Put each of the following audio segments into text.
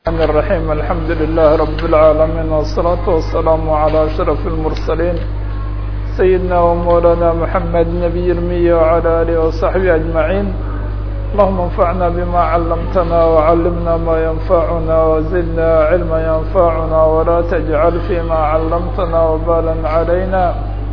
الرحمن الرحيم الحمد لله رب العالمين والصلاة والسلام على أشرف المرسلين سيدنا ومولانا محمد نبي المية وعلى آله وصحبه أجمعين اللهم انفعنا بما علمتنا وعلمنا ما ينفعنا وزدنا علما ينفعنا ولا تجعل فيما علمتنا وبالا علينا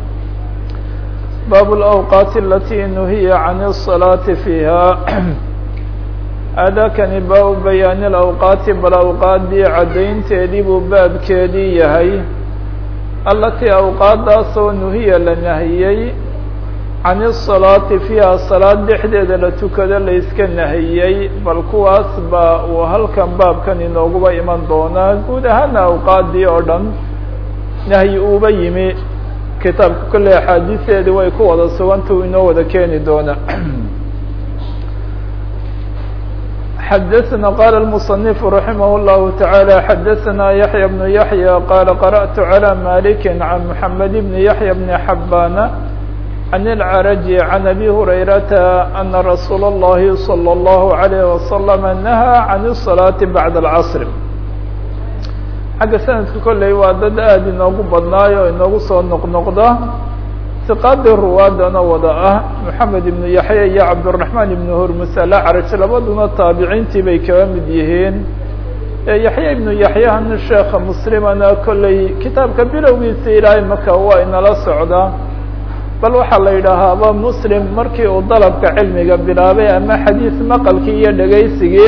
باب الأوقات التي نهي عن الصلاة فيها aadaakani baabu bayaani alawqaati bal awqaaddii caddaynteedii buu baabkeedii yahay allatii awqaaddaasoo nuhiya la nahiyey can isalaati fiiha salaad dhexdeeda la tukado la iska nahiyey bal kuwaas baa uu halkan baabkan inooguba iman doonaa guud ahaana awqaaddii oo dhan nahyi uuba yimi kitaabka kolley axaadiisteedii way ku wada suganta uu inoo wada keeni doonaa xdثna qال المصنف رحimه الله تعالى xdثna يحيى بن يحيى qال قرأت على مالك عن محمد بن يحيى بن حبان عن العرج عن أبي هريرة أن رsuuل اللhi صلى الله عليه وسلم نهى عن الصلاة بعد العصر xagga سندka kolley waa dad aad inoogu badnaayo inoogu soo noqnoqda iqaadii ruwaadana wada ah moxamed ibnu yaxya iyo cabdiraxmaan ibnu hurmus alacraj labaduna taabiciintii bay kaga mid yihiin yaxya ibnu yaxyahan sheekha muslimana kolley kitaabka bilowgiisa ilaahay marka waa inala socdaa bal waxaa la yidhaahaaba muslim markii uu dalabka cilmiga bilaabay ama xadiis maqalkii iyo dhegaysigii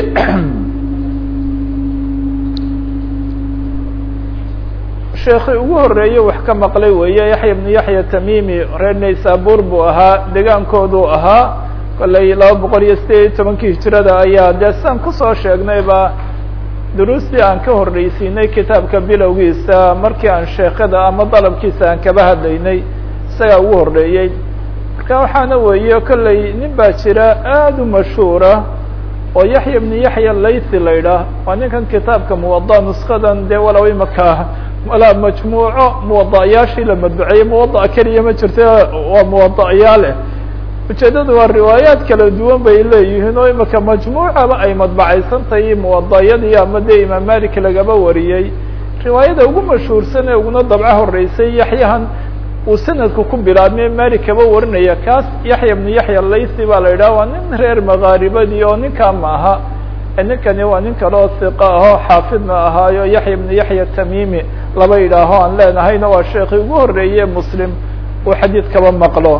sheekii ugu horeeye wax ka maqlay weeye yaxya ibnu yaxya tamimi reer naysabur buu ahaa degaankooduu ahaa kolley laba boqol iyo sideed iyo tobankii hijirada ayaa dee siaan kusoo sheegnayba duruustii aan ka horreysiinay kitaabka bilowgiisa markii aan sheekada ama dalabkiisa aan kaba hadlaynay isagaa ugu horreeyey marka waxaana weeye kolley nin baa jira aada u mashhuura oo yaxya ibnu yaxya laythi la ydhaah waa ninkan kitaabka muwada nuskadan dee walow imaka walaa majmuuco muwada'yaashii la madbuceeyey muwada'a keliya ma jirto waa muwada'yaale ujeeddadu waa riwaayaad kala duwan bay leeyihiin oo imika majmuucaba ay madbacaysantahay muwada'yadii ama dee imaam malik lagaba wariyey riwaayada ugu mashhuursan ee uguna dabco horeysay yaxyahan uu sanadku ku bilaabmay malik kaba warinaya kaas yaxya ibnu yaxya laythi baa la yidhaha waa nin reer makaaribadii oo ninkaa ma aha ninkani waa nin kale oo hiqa ahoo xaafidna ahaayo yaxya ibnu yaxya tamimi laba yidhaaho aan leenahayna waa sheekii ugu horeeye muslim uu xadiid kaba maqlo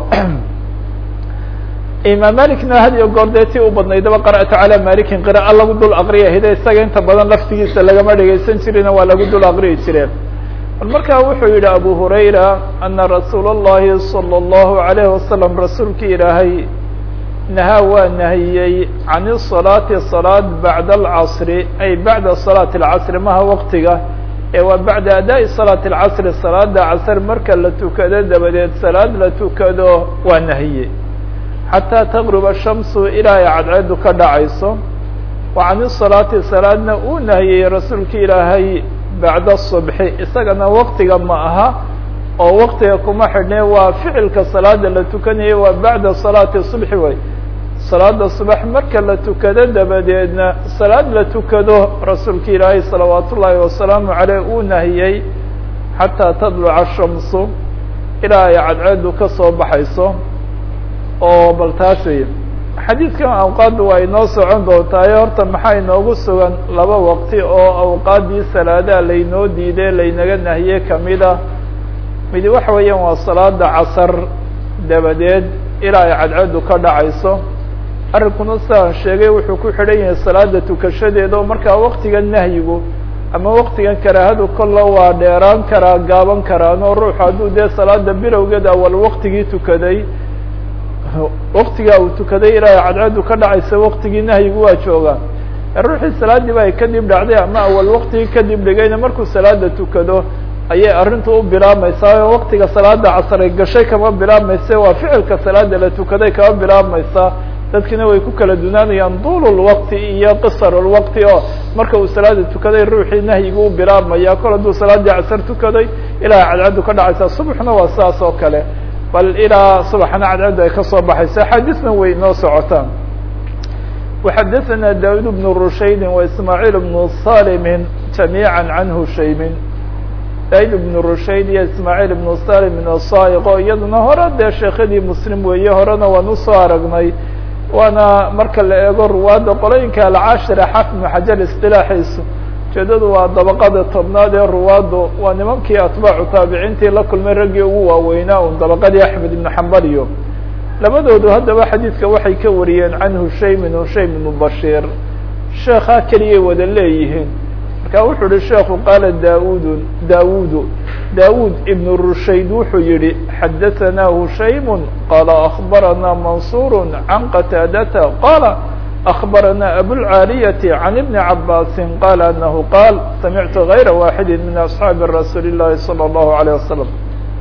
imaam malikna had iyo goor dee ti u badnaydaba qara'tu calaa malikin qira'a lagu dul aqriya hide isaga inta badan laftigiisa lagama dhegaysan jirina waa lagu dul aqriyi jireen bal markaa wuxuu yihi abu hurayra ana rasuula اllahi salى اllahu alayhi wasalam rasuulki ilaahay nahaa waa nahiyey can الصalaati salaad bacda alcasri ay bacda salaati اlcasri maha waqtiga ee waa bacda adaaءi salaati اlcasri salaada casr marka la tukado dabadeed salaad la tukado waa nahiyey xataa taqruba shamsu ilaa ay cadceedu ka dhacayso wa can الsalaati salaadna uu nahiyey rasuulka ilaahay bacda الصubxi isagana waqtiga ma aha oo waqtiga kuma xidhne waa ficilka salaada la tukanayay waa bacda salaati subxi way salaada subax marka la tukado dabadeedna salaad la tukado rasuulka ilaahay salawaat ullaahi wasalaamu caleyh uu nahiyey xataa tadluca shamsu ilaa ay cadceedu ka soo baxayso oo bal taas wey xadiidkan awqaadda waa inoo socon doontaay horta maxaa inoogu sugan laba waqti oo awqaaddii salaadaha laynoo diiday laynaga nahiyey kamida midi waxa weeyaan waa salaada casar dabadeed ilaa ay cadceedu ka dhacayso arrinkuna sidaan sheegay wuxuu ku xidhan yahay salaada tukashadeeda oo markaa waktigan nahyigu ama waktigan karaahadu kolla waa dheeraan karaa gaaban karaan oo ruuxu hadduu dee salaada bilowgeeda awal waktigii tukaday waktigaa uu tukaday ilaa ay cadceedu ka dhacaysa waktigii nahyigu waa joogaan ruuxii salaadiiba ay kadib dhacday ama awal waktigii kadib dhigayna markuu salaada tukado ayay arrintu u bilaabmaysaa oo waktiga salaada casray gashay kama bilaabmaysa waa ficilka salaada la tukaday kama bilaabmaysaa dadkina way ku kala dunaanayaan duululwaqti iyo qisarulwaqti oo marka uu salaada tukaday ruuxii nahyigu u bilaabmaya kol hadduu salaadii casar tukaday ilaa cadcaddu ka dhacaysa subaxna waa sidaas oo kale bal ilaa subaxna cadcaddu ay kasoo baxaysa axaadiisna way inoo socotaan وxadثna dاud بن رushaydi وإسmاعيل بن صاlm جamيعا عan hushaymin dاud بن rushayd iyo ismاعيل بن صاlm الصايqo iyaduna hore dee sheekadii mslim weeye horena waan usoo aragnay waana marka la eego ruwaadda qolooyinka alcaashira xafid بن xajar اصطilaaxiisu ujeedadu waa dabaqada tobnaad ee ruwaaddu waa nimankii atbaacu taabiciintii la kulmay raggii ugu waaweynaa un dabaqadii axmed ibnu xambal iyo labadoodu haddaba xadiidka waxay ka wariyeen can hushaymin hushaym ibnu bashiir sheekhaa keliyay wada leeyihiin marka wuxuu yihi sheekhu qaala daaudu daawudu daawud ibnu rushayd wuxuu yihi xadahanaa hushaymu qaala akbaranaa mansuur can qataadata qaala أخبرنا أبو العاaلية عن بن عباس قال أنه قال سمعت غير واحد من أصحاaب رسuل اللhi صلى الله عليه وسلم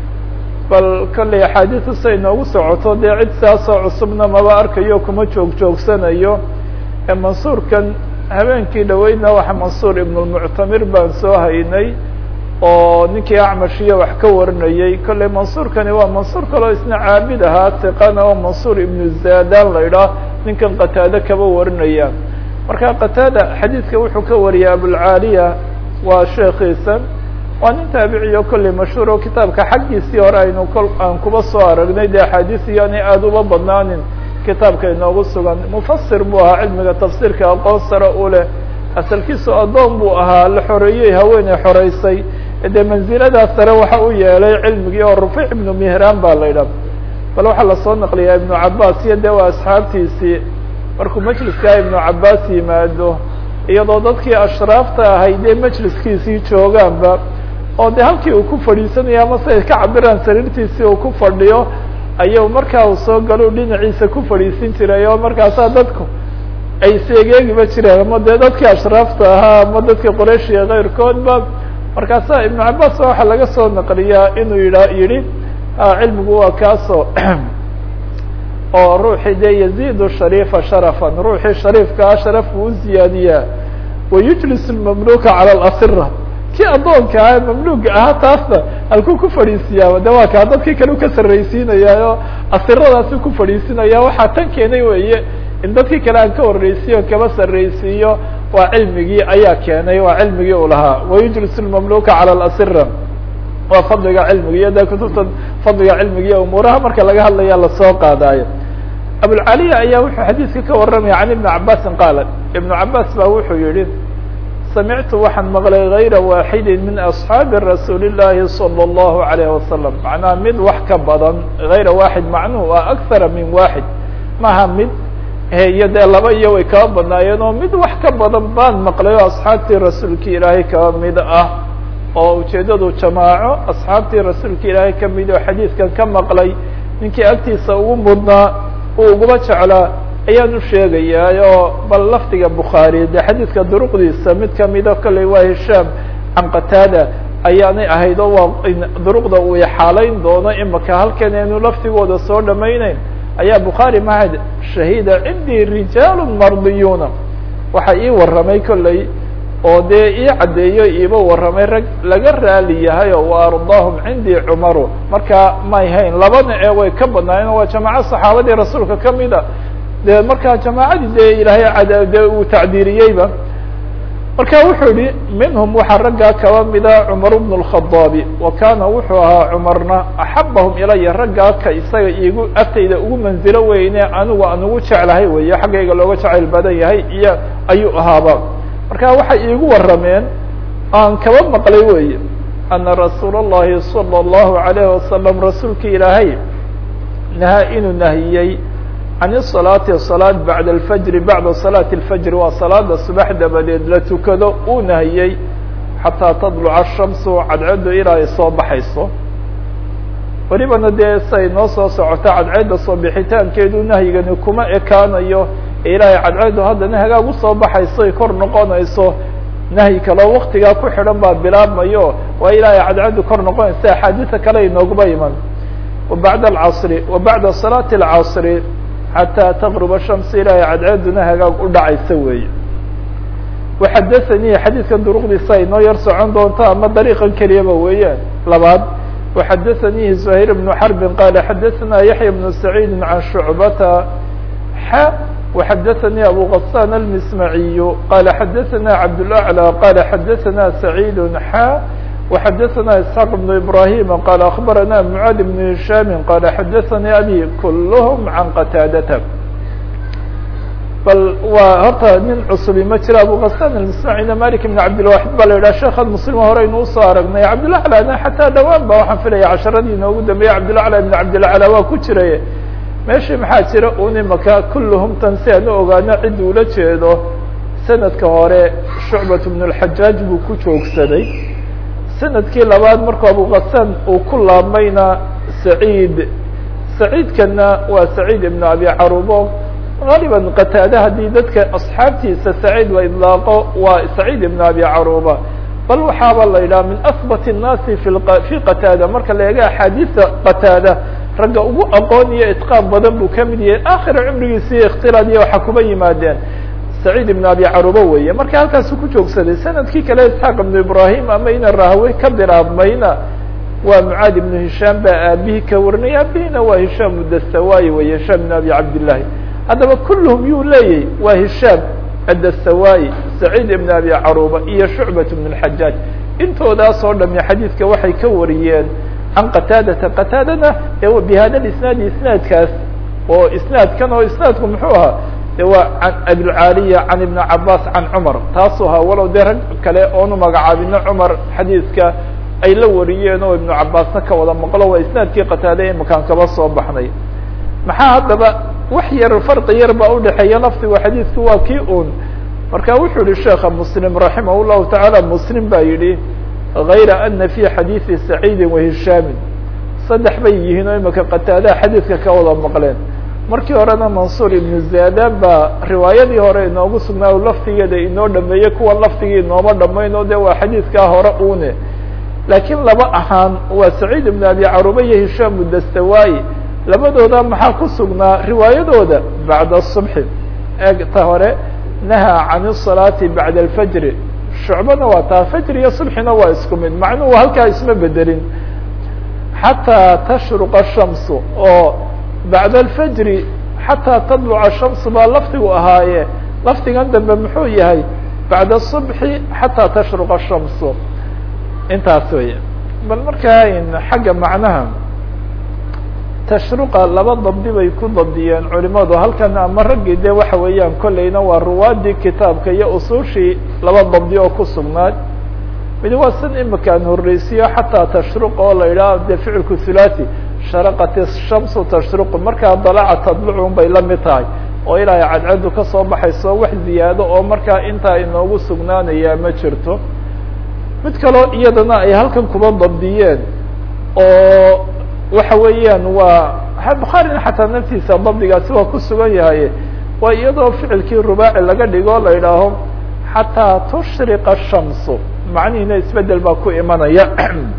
bal kلey أحاadiث say noogu socoto dee cid saasoo cusubna maba arkayo kuma joog joogsanayo ee mansuurkan habeenkii dhaweydna waxa mansuur iبن المعtamir baan soo haynay oo ninkii acmashiya wax ka warinayey kolley mansuurkani waa mansuur kaloo isna caabid ahaa tiqana oo mansuur ibnu zadan la idhaah ninkan qataade kaba warinaya marka qataada xadiidka wuxuu ka wariyay abulcaaliya waa sheekiisa waa nin taabiciyo kolley mashhuur oo kitaabka xaggiisii hore aynu kol aan kuba soo aragnay dee axaadiis iyoanay aada uba badnaanin kitaabka inoogu sugan mufasir buu ahaa cilmiga tafsiirka aqoon sare u leh asalkiisu addoon buu ahaa la xoreeyey haweeney xoreysay dee mansiladaas sare waxa u yeelay cilmigii oo rufiic ibnu mihraan baa la idhaha bal waxaa lasoo naqliyaa ibnu cabaas iyo dee waa asxaabtiisii markuu majliskaa ibnu cabaas yimaado iyadoo dadkii ashraafta ahay dee majliskiisii joogaanba oo dee halkii uu ku fadhiisanayo ama si ay ka cabiraan sariirtiisii uu ku fadhiyo ayuu markaa uu soo galo dhinaciisa ku fadhiisin jiray oo markaasaa dadku ay seegeegiba jireen ama dee dadkii ashraafta ahaa ama dadkii qoreyshiya keyrkoodba markaasaa ibnu cabaas waxaa laga soo naqliyaa inuu yidha yidhi cilmigu waa kaasoo oo ruuxii dee yaziidu shariifa sharafan ruuxii shariifkaa sharaf buu u ziyaadiyaa wayujlis mamluka cala alasira kii addoonka ah mamluga ahaa taasna halkuu ku fadhiisiyaa de waa kaa dadkii kale u ka sarraysiinaya oo asiradaasi ku fadhiisinaya waxaa tan keenay weeye in dadkii kale aan ka horreysiyo kaba sarraysiiyo waa cilmigii ayaa keenay waa cilmigii uu lahaa wayujlis mamluka cala alasira waa fadliga cilmiga iyo de kutubta fadliga cilmiga iyo umuuraha marka laga hadlaya lasoo qaadaayo abulcaliya ayaa wuxuu xadiidka ka waramaya can ibni cabaasin qaala ibnu cabaas baa wuxuu yihi samictu waxaan maqlay gayra waaxidi min asxaabi rasuuli llaahi salى اllahu alayh wasalam macnaha mid wax ka badan gayra waaxid macnuhu waa akara min waaxid maha mid iyo dee laba iyo way kaba badnaayeen oo mid wax ka badan baan maqlay oo asxaabtii rasuulki ilaahay kaba mid ah oo ujeedadu jamaaco asxaabtii rasuulka ilaahay ka mid oo xadiidkan ka maqlay ninkii agtiisa ugu mudnaa uu uguma jeclaa ayaan u sheegayaa oo bal lafdiga bukhaari dee xadiidka duruqdiisa mid kamida kolley waa hishaam can qataada ayaanay ahayd oo waa duruqda uu xaalayn doono imaka halkan aynu laftigooda soo dhamayneyn ayaa bukhaari mahad shahida cindii rijaalu mardiyuuna waxa ii warramay kolley oo dee ii caddeeyo iiba warramay rag laga raali yahay oo wa ardaahum cindii cumaru markaa may hayn labana ee way ka badnaayeen waa jamaaco saxaabadii rasuulka kamida dee markaa jamaacadii dee ilaahay cada dee uu tacdiiriyeyba marka wuxuu yihi minhum waxaa raggaa kaba mida cumar bnu اlkhadaabi wa kaana wuxuu ahaa cumarna axabahum ilaya raggaa ka isaga igu agtayda ugu manzilo weyne anigu aan ugu jeclahay weeye xaggayga looga jacayl badan yahay iyo ayuu ahaaba marka waxay iigu warrameen aan kaba maqlay weeye ana rasuula اllahi salى اllahu alayhi wasalam rasuulka ilaahay nahaa inuu nahiyey can الصalaati salaad bacda alfajri bacda salaati اlfajri waa salaada subax dabadeed la tukado uu nahiyey xataa tadluca الshamsu cadceedu ilaa ay soo baxayso welibana dee say noo soo socoto cadceedda soo bixitaankeedu nahyigani kuma ekaanayo ilaahay cadceedu haddana hagaag usoo baxayso ay kor noqonayso nahyi kaloo waktigaa ku xidhan baa bilaabmayo waa ilaahay cadceedu kor noqonaysa axaadiisa kale inooguma iman wabacda alcasri wa bacda salaati alcasri xataa taqruba shams ilaahay cadceeduna hagaag u dhacaysa weeye waxadathanii xadiidkan duruqdiisa inoo yar socon doonto ama dariiqan keliyaba weeyaan labaad waxadathanihi zuhayr bnu xarbin qaala xadathana yaxya bnu saciidi can shucbata xa وxdثnي أbو غسان المسمعي qال xdثnا عبدالأعلى qال xdثnا سعيد xا وxdثnا اسحاq بن إبراهيم qال أخبرnا معاذ بن هiشام qال xdثnي أbي كلهم عن qتاadة bal waa horta nin cusbi ma jiro abu غسان المسمعيna mالك بن عبدالواحد ba la yidhah sheekha mسلم horeynu usoo aragnay cabdالأعلى xataa dhawaan ba waxaan filaya casharadii inoogu dambeeyey cabdالأعلى بن cabdالأعلى waa ku jiray meeshii maxaa jira un imaka kulluhum tan si aan u ogaano cid ula jeedo sanadka hore shucbat bn اlxajaaj buu ku joogsaday sanadkii labaad markuu abuqasan uu ku laabmayna saciid saciidkana waa saciid ibn abi carubo galiban qataada haddii dadka asxaabtiisa saciid la idlaaqo waa saciid ibn abi caruba bal waxaaba la yidhaha min ahbat الnaasi fi qataada marka la eega axaadiista qataada ragga ugu aqoon iyo itqaan badan buu kamid yahay akhira cumrigiisii ikhtilaad iyo waxa kuba yimaadeen saciid ibn abi caruba weeye marka halkaasu ku joogsaday sanadkii kale isxaaq ibnu ibrahim ama ina rahwe ka bilaabmayna waa mucaad ibnu hishaam baa aabihii ka warinay aabihina waa hishaam dastawayi weye hishaam ibn abi cabdillahi haddaba kulluhum yuu leeyahy waa hishaam adastawayi saciid ibn abi caruba iyo shucbat ibn اlxajaaj intoodaas oo dhami xadiidka waxay ka wariyeen can qataadata qataadana bihada isnaadi isnaadkaas oo isnaadkan oo isnaadku muxuu ahaa de waa can abilcaaliya can ibni cabaas can cumar taasuu ahaa walow dee rag kale oonu magacaabino cumar xadiidka ay la wariyeen oo ibnu cabaasna ka wada maqlo waa isnaadkii qataada imakaan kaba soo baxnay maxaa haddaba wax yar farqi yar baa udhexeeya lafdigu xadiidku waa kii un marka wuxuu yihi sheekha muslim raximah llahu tacaala muslim baa yidhi غayra ana fi xadiiثi saciidi wahishaami saddex bay yihiin oo imika qataadaha xadiidka ka wada maqleen markii horena mansuur ibnu zadan baa riwaayadii hore inoogu sugnaa laftigeeda inoo dhameeyey kuwan laftigii inooma dhamayn oo de waa xadiidkaa hore une laakiin laba ahaan waa saciid ibn abi caruba iyo hishaam dastawayi labadooda maxaa ku sugnaa riwaayadooda bacda subxi eegta hore nahaa can الsalaati bacda alfajri shucbana waa taa fajr iyo subxina waa isku mid macnuhu halkaa isma bedelin xataa tashruqa shamsu oo bacda alfajri xataa tadluca shamsu baa lafdigu ahaaye lafdigan dambe muxuu yahay bacda subxi xataa tashruqa shamsu intaas wey bal markaa xagga macnaha tashruqa laba dabdi bay ku dabdiyeen culimadu halkan ama raggii de waxa weeyaan kolleyna waa ruwaadii kitaabka iyo usuushii laba dabdi oo ku sugnaad mid waa san imakaan horreysiyo xataa tashruq oo la yidhaah de ficilku thulathi sharaqat shamsu tashruqu markaa dalaca tadlucun bay la mid tahay oo ilaahay cadcaddu kasoo baxayso wax ziyaado oo markaa intaa inoogu sugnaanayaa ma jirto mid kaloo iyadana ay halkan kuba dabdiyeen oo waxa weeyaan waa bukhaarina xataa naftiisa dabdigaasi waa ku sugan yahay waa iyadoo ficilkii rubaaci laga dhigo la idhaaho xataa tushriqa shamsu macnihiina isbedel baa ku imanaya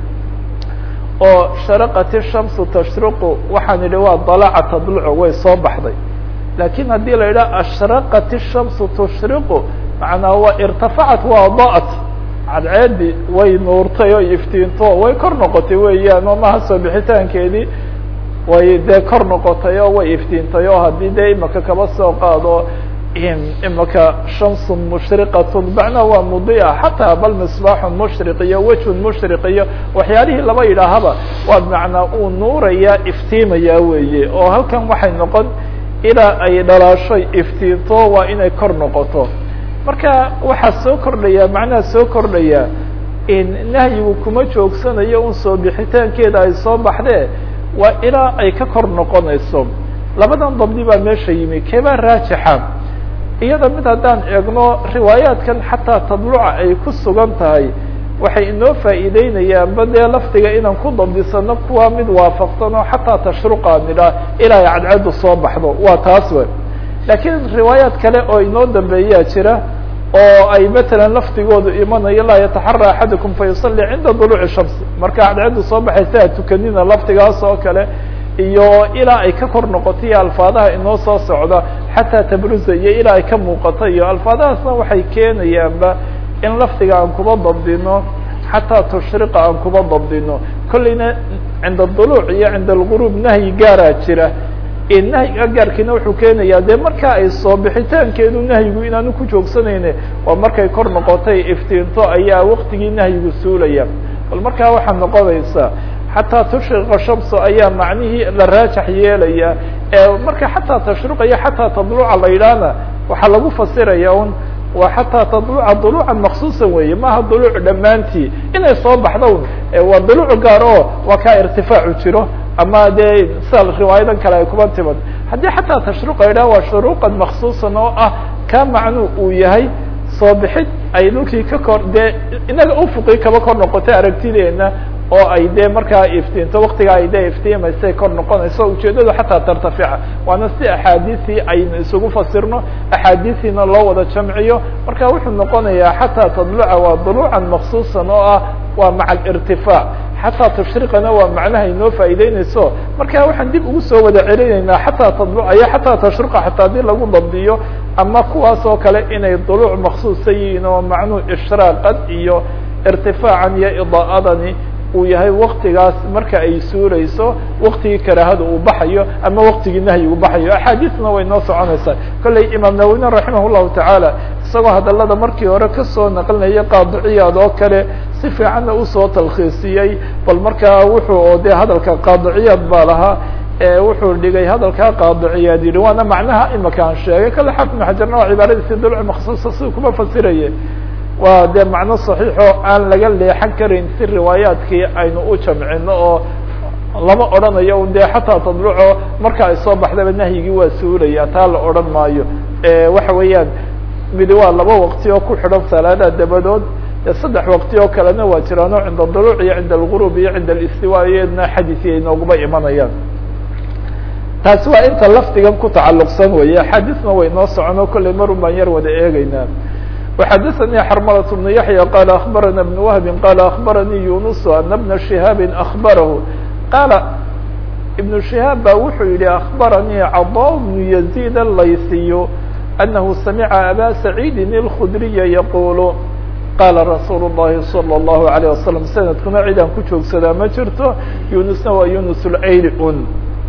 oo sharaqat shamsu tashriqu waxaan idhi waa dalaca tadlucu way soo baxday lakin haddii la yidhaha ashraqat shamsu tushriqu macnaa waa irtafacat waa da'at cadceedi way nuurtay oo iftiinto way kor noqotay weeyaan oo maha soo bixitaankeedii way dee kor noqotay oo way iftiintay oo haddii dee imaka kaba soo qaado imaka shamsun mushriqatun macnaha waa mudia xataa bal misbaaxun mushriq iyo wejhun mushriq iyo waxyaalihii laba yidhaahaba waa macnaa uu nuuraya iftiimaya weeye oo halkan waxay noqon ilaa ay dhalaashoy iftiinto waa inay kor noqoto marka waxaa soo kordhaya macnaha soo kordhaya nahyigu kuma joogsanayo un soo bixitaankeeda ay soo baxdee waa ilaa ay ka kor noqonayso labadan dabdi baa meesha yimi keebaa raajixa iyada mid haddaan eegno riwaayaadkan xataa tadluca ay ku sugan tahay waxay inoo faa'iideynayaanba dee lafdiga inaan ku dabdisano kuwa mid waafaqsan oo xataa tashruqa nidhaa ilaa ay cadcaddu soo baxdo waa taas we laakiin riwaayaad kale oo inoo dambeeyaa jira oo ay matalan lafdigoodu imanayo laa yataxara axadukum fayusalli cinda duluuci shams marka cadcaddu soo baxaysa ha tukanina lafdigaas oo kale iyo ilaa ay ka kor noqoto iyo alfaadaha inoo soo socda xataa tabruza iyo ilaa ay ka muuqato iyo alfaadahaasna waxay keenayaanba in lafdiga aan kuba dabdino xataa tushriqa aan kuba dabdino kolleyna cinda duluuc iyo cinda alguruub nahyi gaaraa jira nahyiga gaarkiina wuxuu keenayaa dee markaa ay soo bixitaankeedu nahyigu inaanu ku joogsanayne waa markay kor noqotay iftiinto ayaa waktigii nahyigu suulaya bal markaa waxaa noqonaysa xataa tushriqa shamsu ayaa macnihii la raajax yeelaya marka xataa tashruqaya xataa tadluca la yidhaahna waxaa lagu fasiraya un waa xataa tadluca duluucan maksuusan weeye maaha duluuc dhammaantii inay soo baxdo waa duluuc gaar oo waa kaa irtifaacu jiro ama dee sida riwaayadan kale ay kuba timad haddii xataa tashruqa yidhaha waa shuruuqan maksuusan oo ah ka macnuu uu yahay soo bixid ay dhulkii ka kor dee inaga ufuqii kaba kor noqotay aragtideena oo ay dee markaa iftiinto waktigaa ay dee iftiimaysay kor noqonayso ujeedadu xataa tartafica waana si axaadiisii aynu isugu fasirno axaadiisiina loo wada jamciyo marka wuxuu noqonayaa xataa tadluca waa duluucan maksuusan oo ah waa maca alirtifaac xataa tashriqana waa macnaha inoo faa'iideynayso marka waxaan dib ugu soo wada celinaynaa xataa tadluca iyo xataa tashriqa xataa haddii lagu dabdiyo ama kuwaas oo kale inay duluuc maksuusa yihiin oo macnuhu ishraaqan iyo irtifaacan iyo idaa'adani uu yahay waktigaas marka ay suurayso waktigii karaahada uu baxayo ama waktigii nahyigu baxayo axaadiisna way noo soconaysaa kolley imaam nawowina raximah llahu tacaala isagoo hadalada markii hore kasoo naqlinaya qaadiciyaad oo kale si fiicanna usoo talkhiisiyey bal markaa wuxuu oo dee hadalka qaadiciyaad baa lahaa wuxuu dhigay hadalkaa qaadiciyaad yihi waana macnaha imaka aan sheegay kale xaafid ibn xajarna waa cibaaradiisi dulci maksuusa si kuma fasiraye waa dee macno saxiixoo aan laga leexan karin si riwaayaadkii aynu u jamcino oo lama odhanayo un dee xataa tadluco marka ay soo baxdaba nahyigii waa suulaya taa la odhan maayo waxa weeyaan midi waa laba waqti oo ku xidhan salaadaha dabadood dee saddex waqti oo kalena waa jiraano cinda duluuc iyo cinda algurub iyo cinda alistiwa iyadna xadiisi ay nooguma imanayaan taasi waa inta lafdigan ku tacalluqsan weeye axaadiisna way noo socono kollay marun baan yar wada eegeynaa وxdثnي xرmلة بن يحيى قال أخبرنا بن وهب قال أخبرني يونس أن بن شهاaب أخبره قال بن شهاaب ba wuxuu yihi أخبرني cضاء بن يزيد الlayثي أنه سمع أbا سعيد الخdري يقول qال رsuuل اللhi صلى الله عليه وسلم سندkuna cidaan ku joogsadaa ma jirto يuنسna waa يuنس العyl un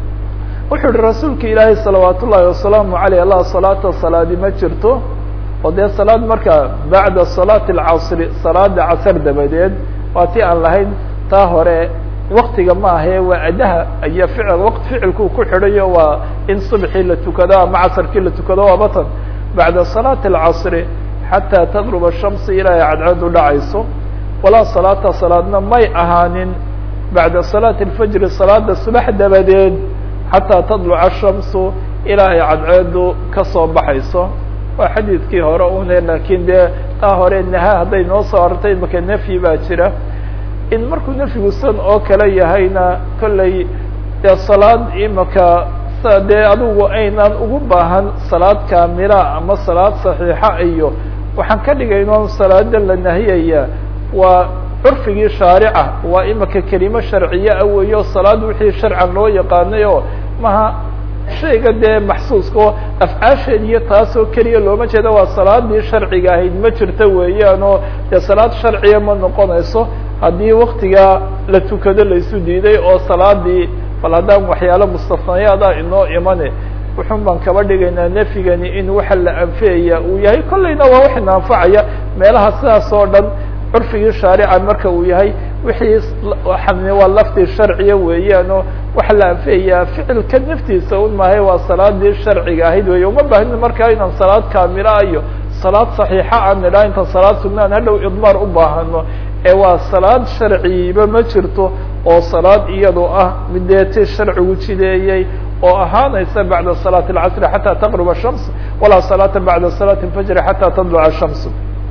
wuxuu yihi rasuulka ilaahay صلaوaaت الlahi وaسلام عليه la صلاaةa صلاadi ma jirto oo dee salaad marka bacda salaati alcasri salaada casar dabadeed waa ti aan lahayn taa hore waktiga ma ahe waa adaha iyo ficil waqt ficilkuu ku xidhayo waa in subxii la tukado ama casarkii la tukado waa batan bacda salaati alcasri xataa taqruba shamsi ilaahay cadceed u dhacayso walaa salaata salaadna may ahaanin bacda salaati alfajri salaada subax dabadeed xataa tadluca shamsu ilaahay cadceedu kasoo baxayso waa xadiidkii hore une lakin dee taa hore naha hadday noo soo artay imaka nafyi baa jira in markuu nafyigu san oo kale yahayna kollay dee salaad imaka sa dee adigu aynaan ugu baahan salaad kaamila ama salaad saxiixa iyo waxaan ka dhigayno salaada la nahiyaya waa curfigii shaarica waa imaka kelimo sharciye a weeyo salaad wixii sharcan loo yaqaanay oo maha shayga dee maxsuuska oo afcaasheed iyo taasoo keliya looma jeeda waa salaadii sharciga ahayd ma jirto weeyaan oo dee salaad sharciya ma noqonayso haddii waktigaa la tukado laisu diiday oo salaadii bal haddaan waxyaalo mustafnayaada inoo imane wuxun baan kaba dhigaynaa nafyigani in waxa la anfiyaya uu yahay kollayna waa wax ina anfacaya meelaha sidaas oo dhan curfigii shaarica marka uu yahay wixii waa laftii sharciya weeyaan oo waxa la anfiyayaa ficilka naftiisa un maahay waa salaadii sharciga ahayd wey uma baahni markaa inaan salaad kaamila iyo salaad saxiixa aan nidhaa intaan salaad sugnaan hadhow idmaar u baahano ee waa salaad sharciba ma jirto oo salaad iyadoo ah mideeti sharcigu jideeyey oo ahaanaysa bacda salaati اlcasri xataa taqruba shams walaa salaata bacda salaati اlfajri xataa tadluca shams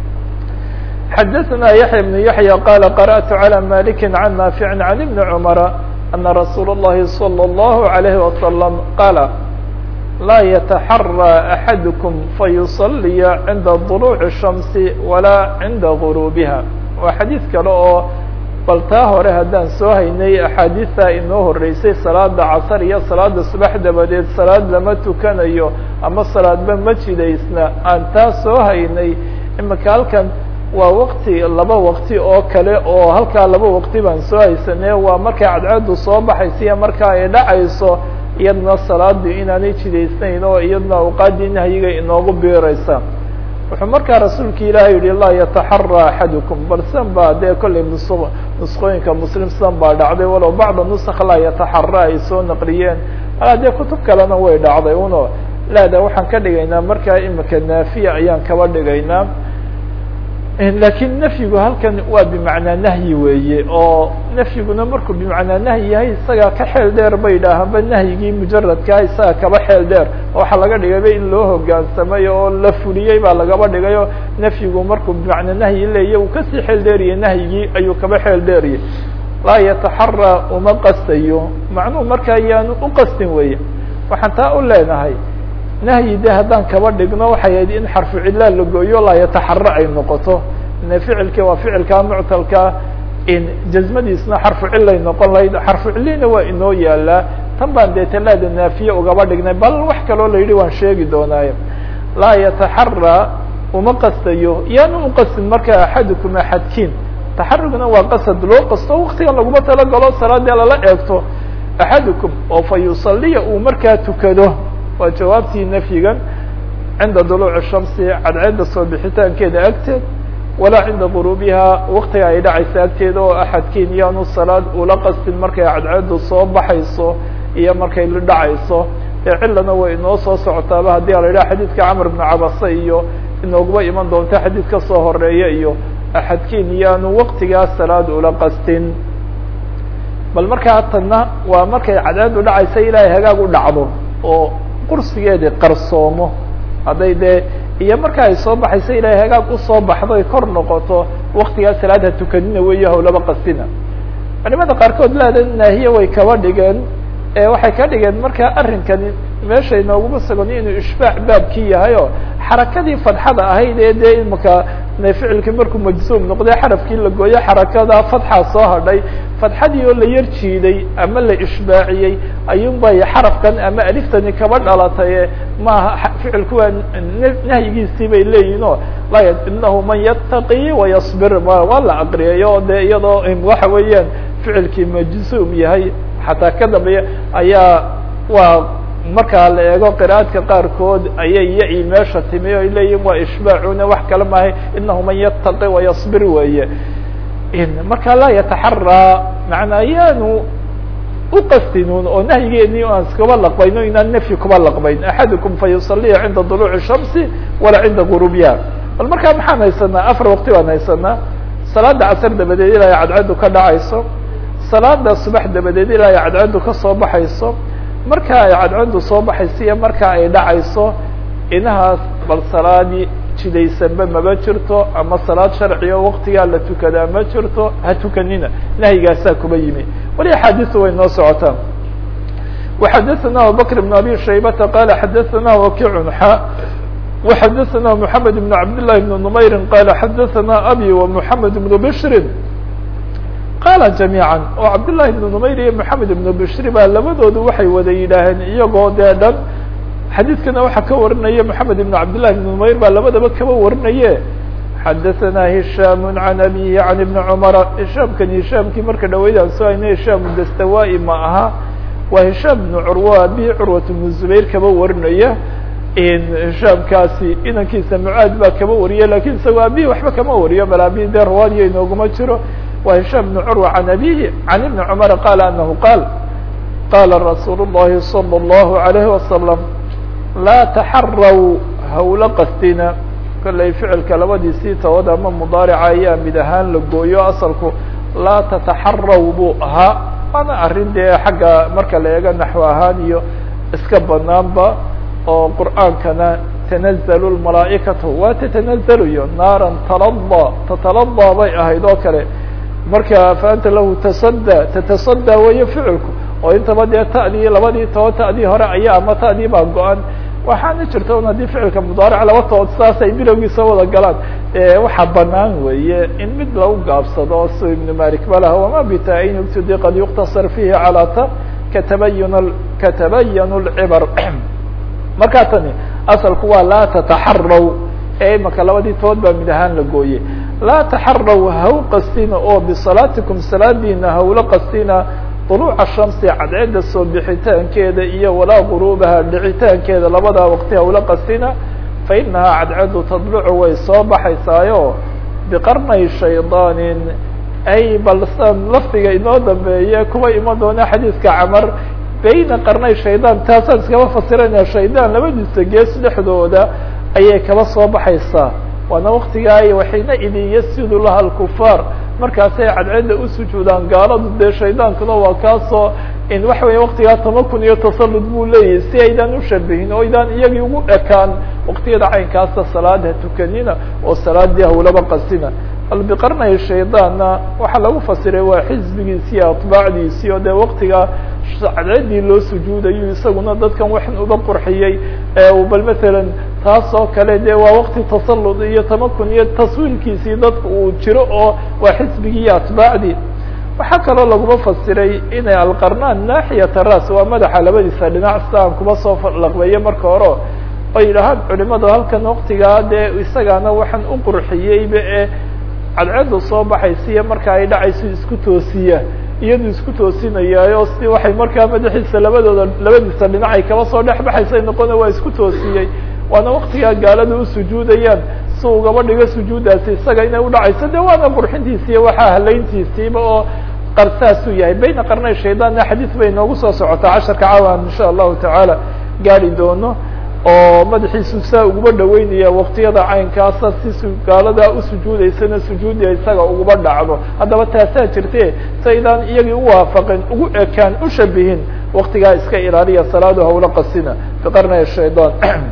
xdثna يحyى بن يحيى qال قرأت على مالك عن نافع عن بن عمر أن رsuuل اللhi صلى الله عليه وسلم qال لا يتحرى أحadكم فيصلي عnda طلوع الشhمس ولا عnda غروبها waa xadيiث kale oo bal taa hore haddaan soo haynay أxaadiثta inoo horeysay salaada casr iyo salaada subax dabadeed salaad lama tukanayo ama salaadba ma jidaysna aan taa soo haynay imika halkan waa wakti laba wakti oo kale oo halkaa laba wakti baan soo haysanee waa markay cadceedu soo baxaysa iyo marka ay dhacayso iyadna salaadii inaanay jidaysnayn oo iyadna awqaadii nahyiga inoogu biiraysa wuxuu markaa rasuulka ilaahay yihi laa yataxara axadukum bal san baa dee kollay ns nusqooyinka muslim san baa dhacday walow bacda nusk laa yataxara ay soo naqliyeen alaa dee kutub kalena way dhacday uno laada waxaan ka dhigaynaa markaa imika naafiya ayaan kaba dhigaynaa lakiin nafyigu halkan waa bimacnaa nahyi weeye oo nafyiguna markuu bimacnaa nahyi yahay isaga ka xeel dheer bay idhaahaanba nahyigii mujaradkaa isaga kaba xeel dheer waxaa laga dhigayba in loo hogaansamay oo la fuliyey baa lagaba dhigayo nafyigu markuu bimacnaa nahyi leeya uu kasii xeel dheeriyay nahyigii ayuu kaba xeel dheeriyay laa yataxara uma qastayo macnuhu markaa yaanu u qastin weye waxaan taa u leenahay nahyi de haddaan kaba dhigno waxay ahayd in xarfu cillaa la gooyo laa yataxara ay noqoto ine ficilki waa ficilkaa muctalka in jazmadiisna xarfu cilay noqon lahayd xarfu cillina waa inoo yaalaa tan baan dee talaada naafiye ugaba dhignay bal wax kaloo la yidhi waan sheegi doonaaye laa yataxara uma qastayo yaanu uqastin marka axadukum axadkiin taxarugna waa qasad loo qasto waktigan laguma talagalo salaadii lala eegto axadukum oo fa yusaliya uu markaa tukado waa jawaabtii nafyigan cinda duluuci shamsi cadceedda soo bixitaankeeda agteed walaa cinda guruubiha waktiga ay dhacaysa agteeda oo axadkiin yaanu salaad ula qastin markay cadceeddu soo baxayso iyo markay la dhacayso ee cilana way inoo soo socotaaba haddii a la yidhaha xadiidka camr bnu cabase iyo inooguba iman doonta xadiid ka soo horeeya iyo axadkiin yaanu waktigaas salaad ula qastin bal markaa tanna waa markay cadceeddu dhacaysa ilaahay hagaag u dhacdo oo qursigeedi qarsoomo hadday dee iyo marka ay soo baxayso ilaahay hagaag usoo baxdo ay kor noqoto waktigaas salaadha tukanina weeyo hawlaba qastina culimada qaarkood laada naahiye way kaba dhigeen waxay ka dhigeen marka arrinkani meesha inooguma sugan inuu ishbaac baabkii yahay oo xarakadii fadxada ahayd ee dee imaka ficilkii markuu majzuum noqday xarafkii la gooyo xarakada fadxaa soo hadhay fadxadii oo la yar jiiday ama la ishbaaciyey ayuun bay xarafkan ama aliftani kaba dhalatay maaha ficilku waa nahyigiisii bay leeyihin o la inahu man yataqi wayasbir waa la aqriyay oo dee iyadoo waxa weeyaan ficilkii majzuum yahay xataa ka dambeeya ayaa waa markaa la eego qira'aadka qaarkood ayay ya-i meesha timi o ay leeyihin waa ishbaacuna wax kale maahay inahu man yataqi wayasbir weeye marka laa yataxaraa macnaa yaanu uqastinun oo nahyigeeni aan iskaba laqbayno inaan nafyi kuba laqbayn axadukum fa yusaliya cinda duluuci shamsi walaa cinda gurubiha bal markaa maxaan haysanaa afar waqti baan haysanaa salaada casar dabadeed ilaa ay cadceedu ka dhacayso salaada subax dabadeed ilaa ay cadceedu ka soo baxayso marka ay cadceedu soo baxayso iyo marka ay dhacayso inahaas bal salaadii jidaysanba maba jirto ama salaad sharciga waktigaa la tukadaa ma jirto ha tukanina nahyigaasaa kuba yimi wali axaadisu way noo socotaan وxadثna abubكر بن abي شhaybةa qال xadثna وkiع xa وxadثna محamed بن cabd للhi بن نmayr qال xadثna abي ومحamed بن bشri qaala جamيعا oo cabdاللahi بن نmayr iyo محamed بن bشri ba labadoodu waxay wada yidhaaheen iyagoo dee dhan xadiidkana waxaa ka warinaya محamed بن cabdاللahi بن نmayr baa labadaba kaba warinaye xadaثna هisham عan abihi عan iبn cmr hishaamkan hishaamkii marka dhaweyd aan soo hayna hishaam dastawai ma aha waa hishaam بن curwa abi curwat بن zubayr kaba warinaya hishaamkaasi inankiisa mucaad baa kaba wariya lakin isagoo abihi waxba kama wariyo bal abi dee rawaadiya inooguma jiro wa hishaam بن curwa عan abihi عan iبn cmr qala anahu qaal qala rasuul الlahi salى الlahu عalayه wasalam laa taxaraw hawla qastina kollay ficilka labadiisii tawad ama mudaarica ayaa mid ahaan la gooyo asalku laa tataxaraw buu ahaa waana arrin dee xagga marka la eego naxو ahaan iyo iska banaanba oo qur'aankana tanazalu lmalaa'ikatu waa tatanazalayo naaran talada tatalada bay ahayd oo kale marka faanta lahu tasada tatasadى weeye ficilku oo intaba dee ta'dii labadii toba ta'dii hore ayaa ama ta'dii baa go-an waxaana jirta un haddii ficilka mudaaric laba tood saas ay bilowgiisa wada galaan waxaa banaan weeye in mid lagu gaabsado si ibn malik balah wama bita-in ubtidi qad yuktasar fihi calaa ta katabayn katabayan lcibar markaa tani asalku waa laa tataxaraw ee imaka labadii tood baa mid ahaan la gooye laa taxaraw haw qastina oo bisalaatikum salaadiina hawla qastina duluuca shamsi cadceedda soo bixitaankeeda iyo walaa guruubaha dhicitaankeeda labadaa waqti hawla qasina fa inahaa cadceeddu tadlucu way soo baxaysaayo biqarnay shaydaanin ay balsan lafdiga inoo dambeeye kuwa iman doona xadiiska camar bayna qarnay shaydaan taasaan iskaba fasirayna shaydaan labadiisa gees dhexdooda ayay kaba soo baxaysaa waana waktigaa waxayna idin yasidu laha alkufaar markaasay cadceedda u sujuudaan gaaladu dee shaydaankuna waa kaasoo in waxa weya waktigaa tamakun iyo tasallud buu leeyahay si aydaan ushabihin oo aydaan iyagii ugu ekaan waktiyada caynkaasa salaada tukanina oo salaadii hawlaba qasina bal biqarnay shaydaanna waxaa lagu fasiray waa xisbigiisi iyo atbaacdiisii oo dee waktigaa cadceedii loo sujuudayo isaguna dadkan waxan uba qurxiyey bal matalan taas oo kale de waa wakti tasallud iyo tamakun iyo taswiilkiisii dadka uu jiro oo waa xisbigii iyo atbaacdii waxaa kaloo laguma fasiray inay alqarnaan naaxiyata ras waa madaxa labadiisa dhinac sida aan kuma soo laqbeeyo marka hore oo yidhahaan culimadu halkan waktigaa dee isagaana waxaan u qurxiyeyba ee cadceeddu soo baxaysiiyo marka ay dhacayso isku toosiya iyadu isku toosinayaayo si waxay markaa madaxiisa labadooda labadiisa dhinac ay kaba soo dhex baxaysa noqona waa isku toosiyey waana waktigaa gaalada u sujuudayaan si ugaba dhigo sujuudaasi isaga inay udhacayso de waana qurxintiisiiyo waxaa halayntiisiiba oo qarsaasuu yahay bayna qarnay shaydaanna xadiis bay noogu soo socotaa casharka caawan insha allahu tacaala gaari doono oo madaxiisu saa uguba dhaweynaya waktiyada caynkaasa si gaalada usujuudaysana sujuudia isaga uguba dhacdo haddaba taasaa jirte saydaan iyagii uwaafaqin ugu ekaan ushabihin waktigaa iska ilaaliya salaadu hawla qasina biqarnay shaydaan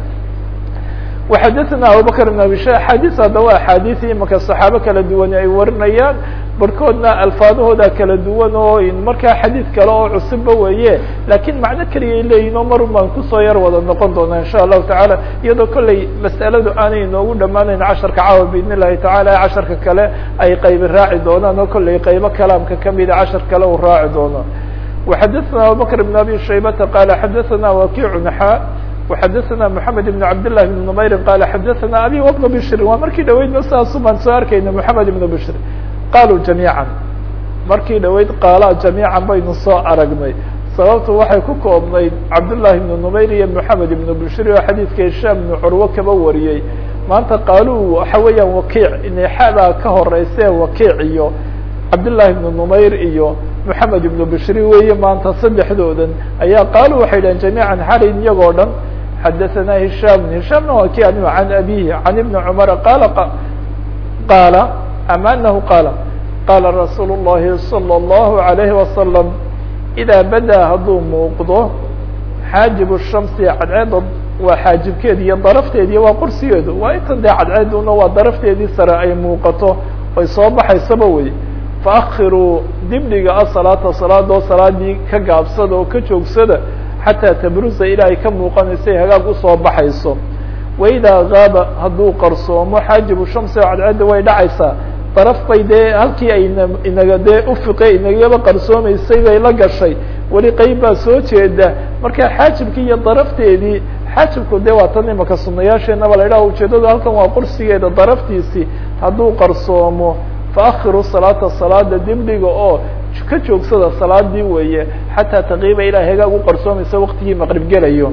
وxadثna abubakr بن abi sha axaadiis haddaba axaadiثi imaka صaxaabo kala duwan ay warinayaan barhkoodna alfaadahooda kala duwan oo markaa xadiid kale oo cusubba weeye lakin macno keliyay leeyihin oo marun baan kusoo yar wada noqon doona insha الlahu taعala iyadoo kolley mas'aladu aanay inoogu dhamaanayn casharka caawa bidn الlahi taعala casharka kale ay qaybi raaci doonaan oo kolley qaybo kalaamka kamida cashar kale uu raaci doono وxadثna abubakr بن abi shaybata qala xadaثna wakic xa وxadثna محamed بن cabd للh بن نmayr qal xadثna abi وبن bشr waa markii dhaweydna saasu baan soo arkayna محamed بن bشr qaluu جamيعا markii dhaweyd qaala جamيعا baynu soo aragnay sababtu waxay ku koobnayd cabdاللahi بن نmayr iyo محamed بن bشr oo xadiidka hisham بن curwo kaba wariyey maanta qaaluu waxa weeyaan wakiic inexadaa ka horeyse wakiic iyo cabdاللahi بن نmayr iyo محamed بن bشri weeye maanta saddexdoodan ayaa qaaluu waxay dhaheen جamيعا xarin iyagoo dhan xadaثna هisham hishamna waa ki an عan abihi عan iبn cmr qala qaala ama anahu qaala qaala rasuul الlahi salى الlahu عalayه wasalam إidaa badaa hadduu muuqdo xaajib الshamsi cadceeda waa xaajibkeedi iyo darafteediiyo waa qursigeedu waa intan dee cadceeduna waa darafteedii sare ay muuqato ay soo baxaysaba wey faakiruu dibdhiga asalaata salaadoo salaadii ka gaabsada oo ka joogsada xataa tabrusa ilaa ay ka muuqanayso ay hagaag usoo baxayso waidaa gaaba hadduu qarsoomo xaajibu shamsi oo cadceedda way dhacaysaa daraf bay dee halkii ay inaga dee ufiqe inagaba qarsoomaysay bay la gashay weli qeyb baa soo jeeda marka xaajibkii iyo darafteedii xaajibku dee waa tan imaka sunayaasheenaba la idhaha ujeedadu halkan waa qursigeeda daraftiisii hadduu qarsoomo faakhiru salaata salaada dibdhiga oo ka joogsada salaadii weeye xataa taqiiba ilaa hagaag u qarsoomaysa waktigii maqrib gelayo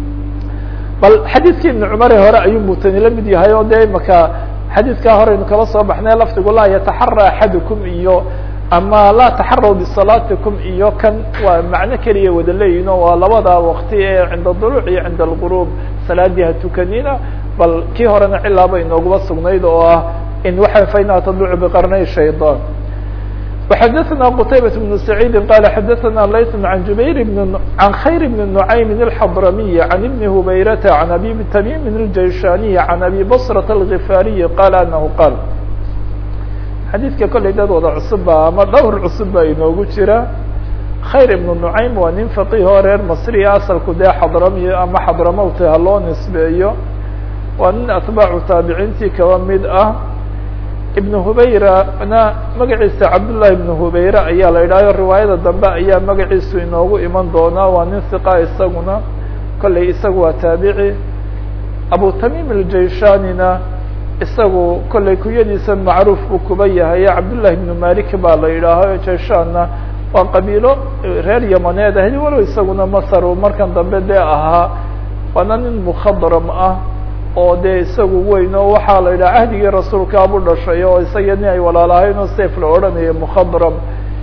bal xadiidkii ibn cumare hore ayuu mutani la mid yahay oo dee imaka xadiidkaa horeynu kala soo baxnay lafdigu laa yataxara axadukum iyo ama laa taxaraw bisalaatikum iyo kan waa macno keliya wada leeyihin o waa labada wakti ee cinda duluuc iyo cinda algurub salaadii ha tukanina bal kii horena cilaaba inooguma sugnayd oo ah in waxa fainha tadlucu biqarnay shayطan وxadثna qتaybaة بن سعيid qال xadثna layث عan jubayr بن عan khayr بن نعaym الحضrمي عan بن هubayrة عan abi تmيm الجayshاني عan abi bصرة الغفاriي qال أنه qاl xadiidka kollay dad wada cusubba ama dhowr cusub ba inoogu jira khayr iبن نعaym waa nin فaqih oo reer masri asalku dee xadrami ama xadramowta ha loo nisbeeyo waa nin atbaacu taabiciintii kaba mid ah ibn hubayrana magaciisa cabdullahi ibn hubayre ayaa la idhahyo riwaayada dambe ayaa magaciisu inoogu iman doonaa waa nin hiqa isaguna kollay isagu waa taabici abu tamim aljayshانina isagu kollay kuyadiisa macruuf buu kuba yahay cabdullahi ibn malik baa la yidhaaho jayshaanna waa qabiilo reer yamaneed ahayd walow isaguna masar uu markan dambe dee ahaa waana nin mukhadram ah oo dee isagu weyn oo waxaa la yidhaha cahdigii rasuulkaabu dhashay oo isaga nin ay walaalahayn oo sef la odhanayo mukhadram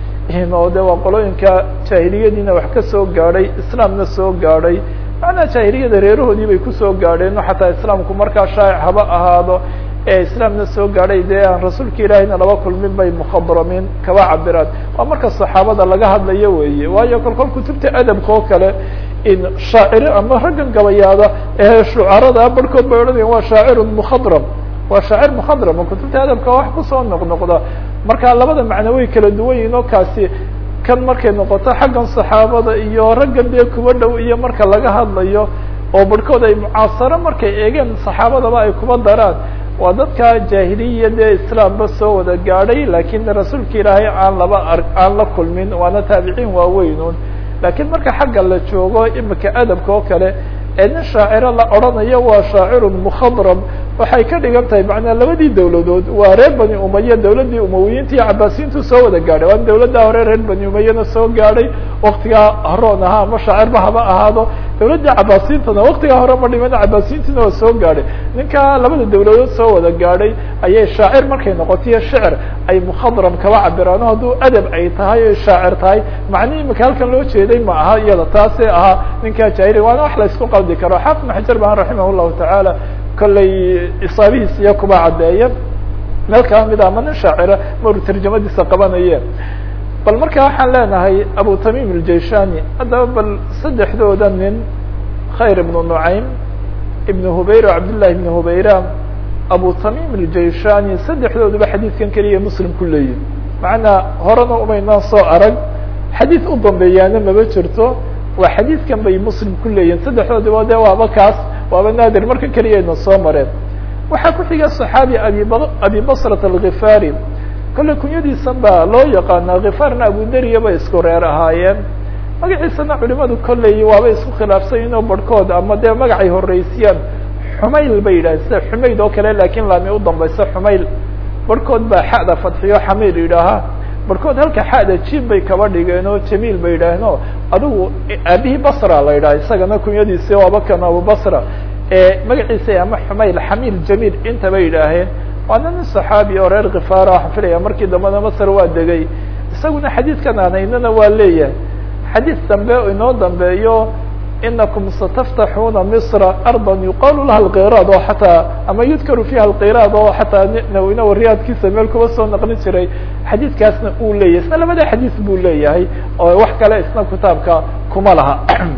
oo de waa qolooyinka jaahiliyadiina wax ka soo gaadhay islaamna soo gaadhay macnaa jaahiliyada reerahoodii bay kusoo gaadheen o xataa islaamku markaa shaa'ic haba ahaado ee islaamna soo gaadhay dee aan rasuulka ilaahayna laba kulmin bay mukhadramiin kaba cabiraan waa marka saxaabada laga hadlayo weeye waayo kolkol kutubta adabka oo kale in shaaciri ama raggan gabayaada ee shucarada barhkood bay odhanayan waa shaacirun mukhadram waa shaacir mukhadram oo kutubta adabka wax kusoo noqnoqda marka labada macno way kala duwan yihin oo kaasi kan markay noqoto xaggan saxaabada iyo raggan dee kuba dhow iyo marka laga hadlayo oo barhkood ay mucaasaro markay eegeen saxaabadaba ay kuba daraan waa dadka jaahiliya dee islaamba soo wada gaadhay lakin rasuulka ilaahay aan laba ar aan la kulmin waana taabiciin waaweynun lakiin marka xagga la joogo imika adabka oo kale ee nin shaaciro la odhanayo waa shaacirun mukhadram waxay ka dhigan tahay macnaa labadii dawladood waa reer bani umaya dawladdii umawiyiinta iyo cabaasiyiintu soo wada gaadhay waa dawladda hore reer bani umayana soo gaadhay waktigaa haroon ahaa ama shaacirba haba ahaado dawladdii cabaasiyintana waktigaa hore ma dhiman cabaasiyintina waa soo gaadhay ninka labada dawladood soo wada gaadhay ayay shaacir markay noqotiyo shicir ay mukhadram kaba cabiraan o hadduu adab ay tahay o shaacir tahay macnihi imika halkan loo jeeday ma aha iyada taasee ahaa ninkaa jaahili waana wax la isku qaldi karo xaafid ibn xajar baan raximah llahu tacaala kollay isaabihiis iyo kuba caddeeya meel kala mid ama nin shaacira maru tarjamadiisa qabanaye bal marka waxaan leenahay abu tamim aljaishani haddaba bal saddexdooda nin khayr ibnu nucaym ibn hubayra cabdillahi ibn hubayra abu tamim aljaishani saddexdooduba xadiidkan keliya muslim ku leeyihi macnaa horena umaynaan soo arag xadiid u dambeeyaana maba jirto waa xadiidkan bay muslim ku leeyihin saddexdoodiba de waaba kaas waaba naadir marka keliyayna soo mareen waxaa ku xiga صaxaabi ab abi basrat alghifaari kolley kunyadiisan baa loo yaqaanaa khifaarna abuderiya bay isku reer ahaayeen magaciisana culimadu kolley waaba isku khilaafsan inoo barhkood ama dee magacay horeysiyaan xumayl bay yidhaaheen sida xumayd oo kale lakin laami u dambaysa xumayl barhkood baa xada fadxiyo xamiil yidhaahaa barhkood halka xada jim bay kaba dhigeen oo jamiil bay yidhaaheen o adigu aabihii basra la yidhaha isagana kunyadiisi waaba kan abubasra magaciisa ama xumayl xamiil jamiil intaba yidhaaheen waana nin saxaabi oo reer khifaara waxaan filaya markii dambena masr waa degay isaguna xadiidkan anaynana waa leeyahay xadiid dambe inoo dambeeyo inakum sataftaxuuna misra arda yuqaalu laha alkiraad oo xataa ama yudkaru fiha alkiraad oo xataa nawina wariyaadkiisa meel kuba soo naqlin jiray xadiidkaasna uu leeyahay isna labada xadiis buu leeyahay oo wax kale isna kitaabka kuma laha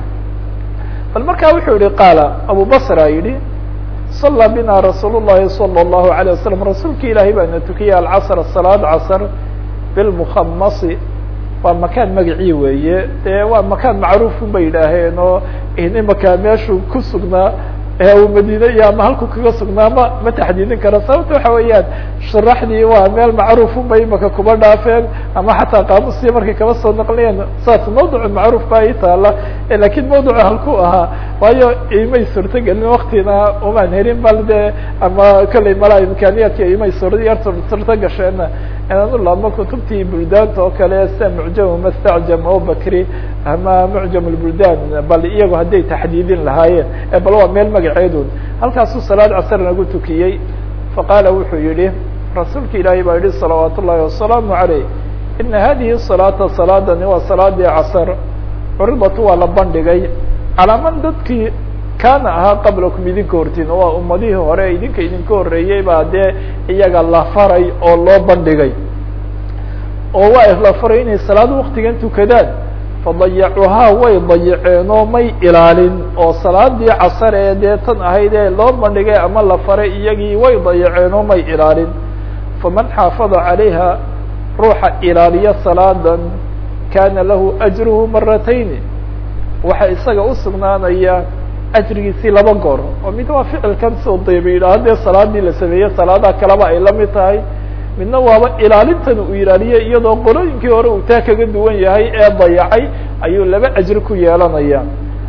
bal markaa wuxuu yihi qaala abu basra yidhi صلى bna رasuul الlahi صلى الlaهu عليه وasلم rasuulka ilaahay baana tukiyay alcصr salaad casr bilmukhamasi waa makaan magacii weeye dee waa makaan macruufun bay yidhaaheen oo imaka meeshuu ku sugnaa uu madine iyo ama halku kaga sugnaa ma ma taxdiidin karo sababta waxa weeyaan sharaxdii waa meel macruufun bay imaka kuba dhaafeen ama xataa qaamusiya markay kaba soo naqliyeen saas mawduc macruuf baa ii taala lakin mawducu halku ahaa waayo imay suurtogelin waktina umaan helin bal de ama kolley malaa imkaaniyaadka imay suur yar suurto gasheen inaan u laabmo kutubtii buldaanta oo kale sida mucjam mastacjam o bakri ama mucjam lbuldan bal iyagu hadday taxdiidin lahaayeen bal waa meel magaceedun halkaasuu salaad casr nagu tukiyey faqaala wuxuu yihi rasuulka ilaahay baa yihi salawaat ullahi wasalaamu عaleyh ina hadihi salaata salaadani waa salaadii casr curidatu waa la bandhigay calaa man dadkii kaana ahaa qablakum idinka hortiin waa ummadihii hore idinka idinka horeeyey baa dee iyaga la faray oo loo bandhigay oo waa la faray inay salaad waktigan tukadaan fadayacuhaa way dayaceen oo may ilaalin oo salaadii casar ee dee tan ahayd ee loo bandhigay ama la faray iyagii way dayaceen oo may ilaalin faman xaafada calayha ruuxa ilaaliya salaadan kana lahu ajruhu maratayni waxa isaga usugnaanaya ajrigiisii laba goor oo mid waa ficilkan soo dayba yidhaha dee salaadii la sameeyey salaadaha kaleba ay la mid tahay midna waaba ilaalintan uu ilaaliyey iyadoo qolooyinkii hore uu taa kaga duwan yahay ee dayacay ayuu laba ajri ku yeelanaya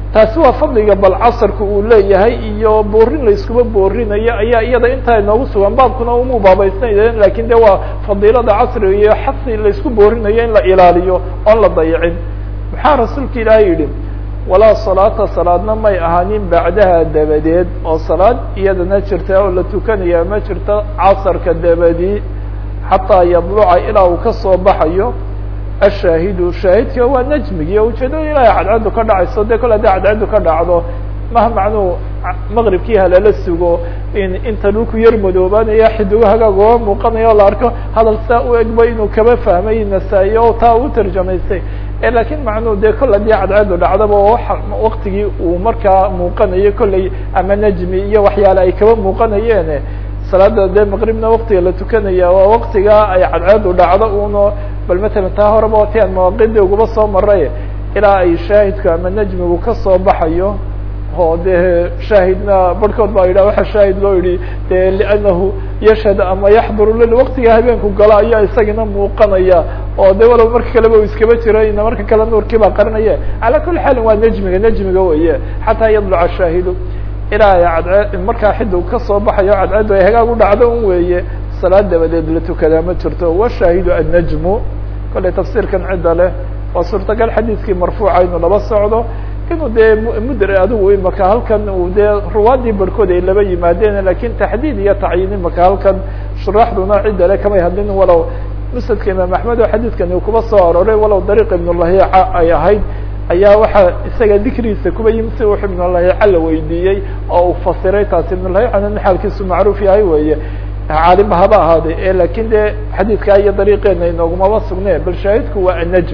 taasi waa fadliga bal casarka uu leeyahay iyo boorin layskuma boorinayo ayaa iyada intaa inoogu sugan baabkuna uma baabaysnayn lakin de waa fadiilada casriga iyo xasi laysku boorinayo in la ilaaliyo oon la dayicin maxaa rasuulka ilaahay yidhi walaa salaata salaadna may ahaanin bacdaha dabadeed oo salaad iyadana jirta oo la tukanaya ma jirto casarka dabadii xataa yadluca ilaa uu kasoo baxayo ashaahidu shaahidka waa najmigi ujeedada ilahay cadcaddu ka dhacayso de kol hadii cadcaddu ka dhacdo maha macnuu maqribkii halala sugo in inta dhulku yar madoobaanaya xidigo hagaag oga muuqanaya o la arko hadal saa u egba inuu kaba fahmay nasaa-i o taa u tarjamaystay lakin macnuu de kol hadii cadcaddu dhacdaba waktigii uu markaa muuqanayo kolley ama najmi iyo waxyaale ay kaba muuqanayeen salaada de maqribna waktiga la tukanaya waa waktiga ay cadcaddu dhacdo uno bal matalan taa horeba wati aan mawaaqidi ugaba soo maray ilaa ay shaahidku ama najmigu kasoo baxayo oo de shaahidna barhkood baa yidhah waxa shaahid loo yihi de liannahu yashhad ama yaxduru lil waktiga habeenku galo ayaa isagana muuqanaya oo de walow marka kaleba u iskaba jiro ina marka kale nuurkii baa qarinaya calaa kuli xaalin waa najmiga najmiga weye xataa yadluca shaahidu ilaa ay markaa xidu kasoo baxayo cadcaddu ay hagaag u dhacdo un weeye salaad dabadeed la tukadaa ma jirto washaahidu annajmu kollay tafsiirkan cidda leh waa suurtagal xadiidkii marfuuca inuu laba socdo inuu dee mudr adigu imaka halkan uu dee ruwaadii barhkood ay laba yimaadeen lakin taxdiid iyo tacyiin imaka halkan shuraaxduna cidda le kamay hadlin walow musnadka imaam axmed oo xadiidkani uu kuba soo aroray walow dariiq ibnulahiica ay ahayd ayaa waxaa isaga dikrigiisa kuba yimi si wux ibnulahiica la weydiiyey oo uu fasiray taasi ibnulahiicana in xaalkiisu macruuf yahay weeye caalima haba ahaaday e lakin de xadiidkaa iyo dariiqeena inoogumaba sugne bal shaahidku waa annajm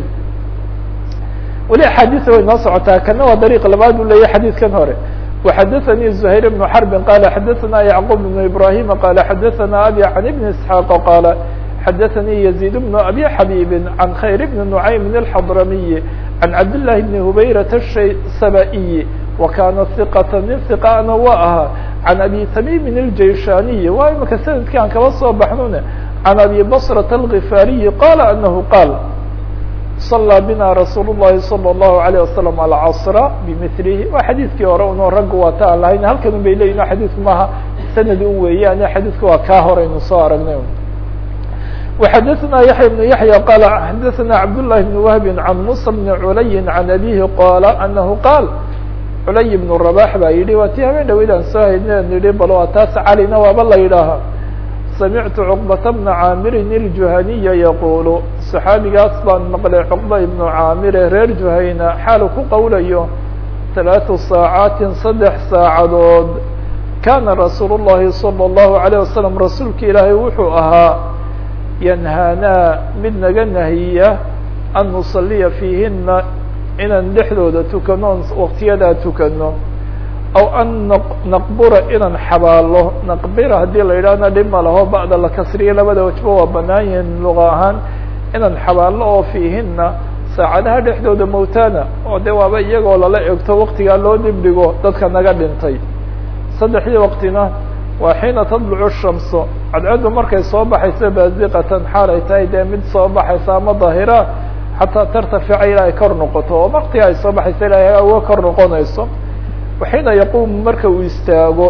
weli axaadiisa way noo socotaa kana waa dariiq labaad u leeyahy xadiidkan hore وxadaثnي زhayr بن xرb qala xadaثna yعqوب بن ibrahim qala xadaثna abi عan بn isحاaq qala xadaثnي يزيد بن abi xabيb عan khayr بn نعaym الxضrmiي عan cabdاللahi بn hubayraة الsabائي وkana ثiqة nin ثiqana wa ahaa عan abi تmيm الjayshaniي waa imaka sanadki aan kaba soo baxnune عan abi bصرة الغفاriي qala anahu qaal صلى bna رasuul الlahi صلى الlaه عليه وsلم الcصr bmثlhi waa xadiidkii hore uno raggu waa ta aan lahayn halkan un bay leyihin xadiidku maaha sanad un weeyaan xadiidku waa kaa horeynu soo aragnay وxadaثna yaحya بن yaحyى qal xadaثna cabdاللahi بن وهb عan muسى بن عulي عan abيhi qala anahu qaal culay بن رباح baa yihi waa ti habeen dhaweyd aan soo haydna nihi bal waa taas calina waaba la yidhaaha samictu cuqbata bna caamirin iljuhaniya yaquulu saxaabigaas baan maqlay cuqba ibnu caamire reer juhayna xaalu ku qowlayo talaatu saacaatin saddex saacadood kaana rasuulu llahi salى اllahu عalيه wasalam rasuulka ilaahay wuxuu ahaa yanhaanaa mid naga nahiya an nusaliya fiihina inaan dhexdooda tukano waktiyadaa tukano aw an naqbura inaan xabaalo naqbira haddii la yidhahna dhib ma laho ba'da la kasriye labada wajba waa banaan yihiin luqa ahaan inaan xabaalo oo fiihina saacadaha dhexdooda mowtana oo de waaba iyagoo lala egto waktigaa loo dibdhigo dadka naga dhintay saddexdii waqtina waa xiina tadlucu shamso cadcaddu markay soo baxayso baziqatan xaal ay tahay dee mid soo baxaysa ama daahira xataa tartafica ilaa ay kor noqoto oo waktiga ay soo baxayso ilaa uga kor noqonayso waxiina yaquumu marka uu istaago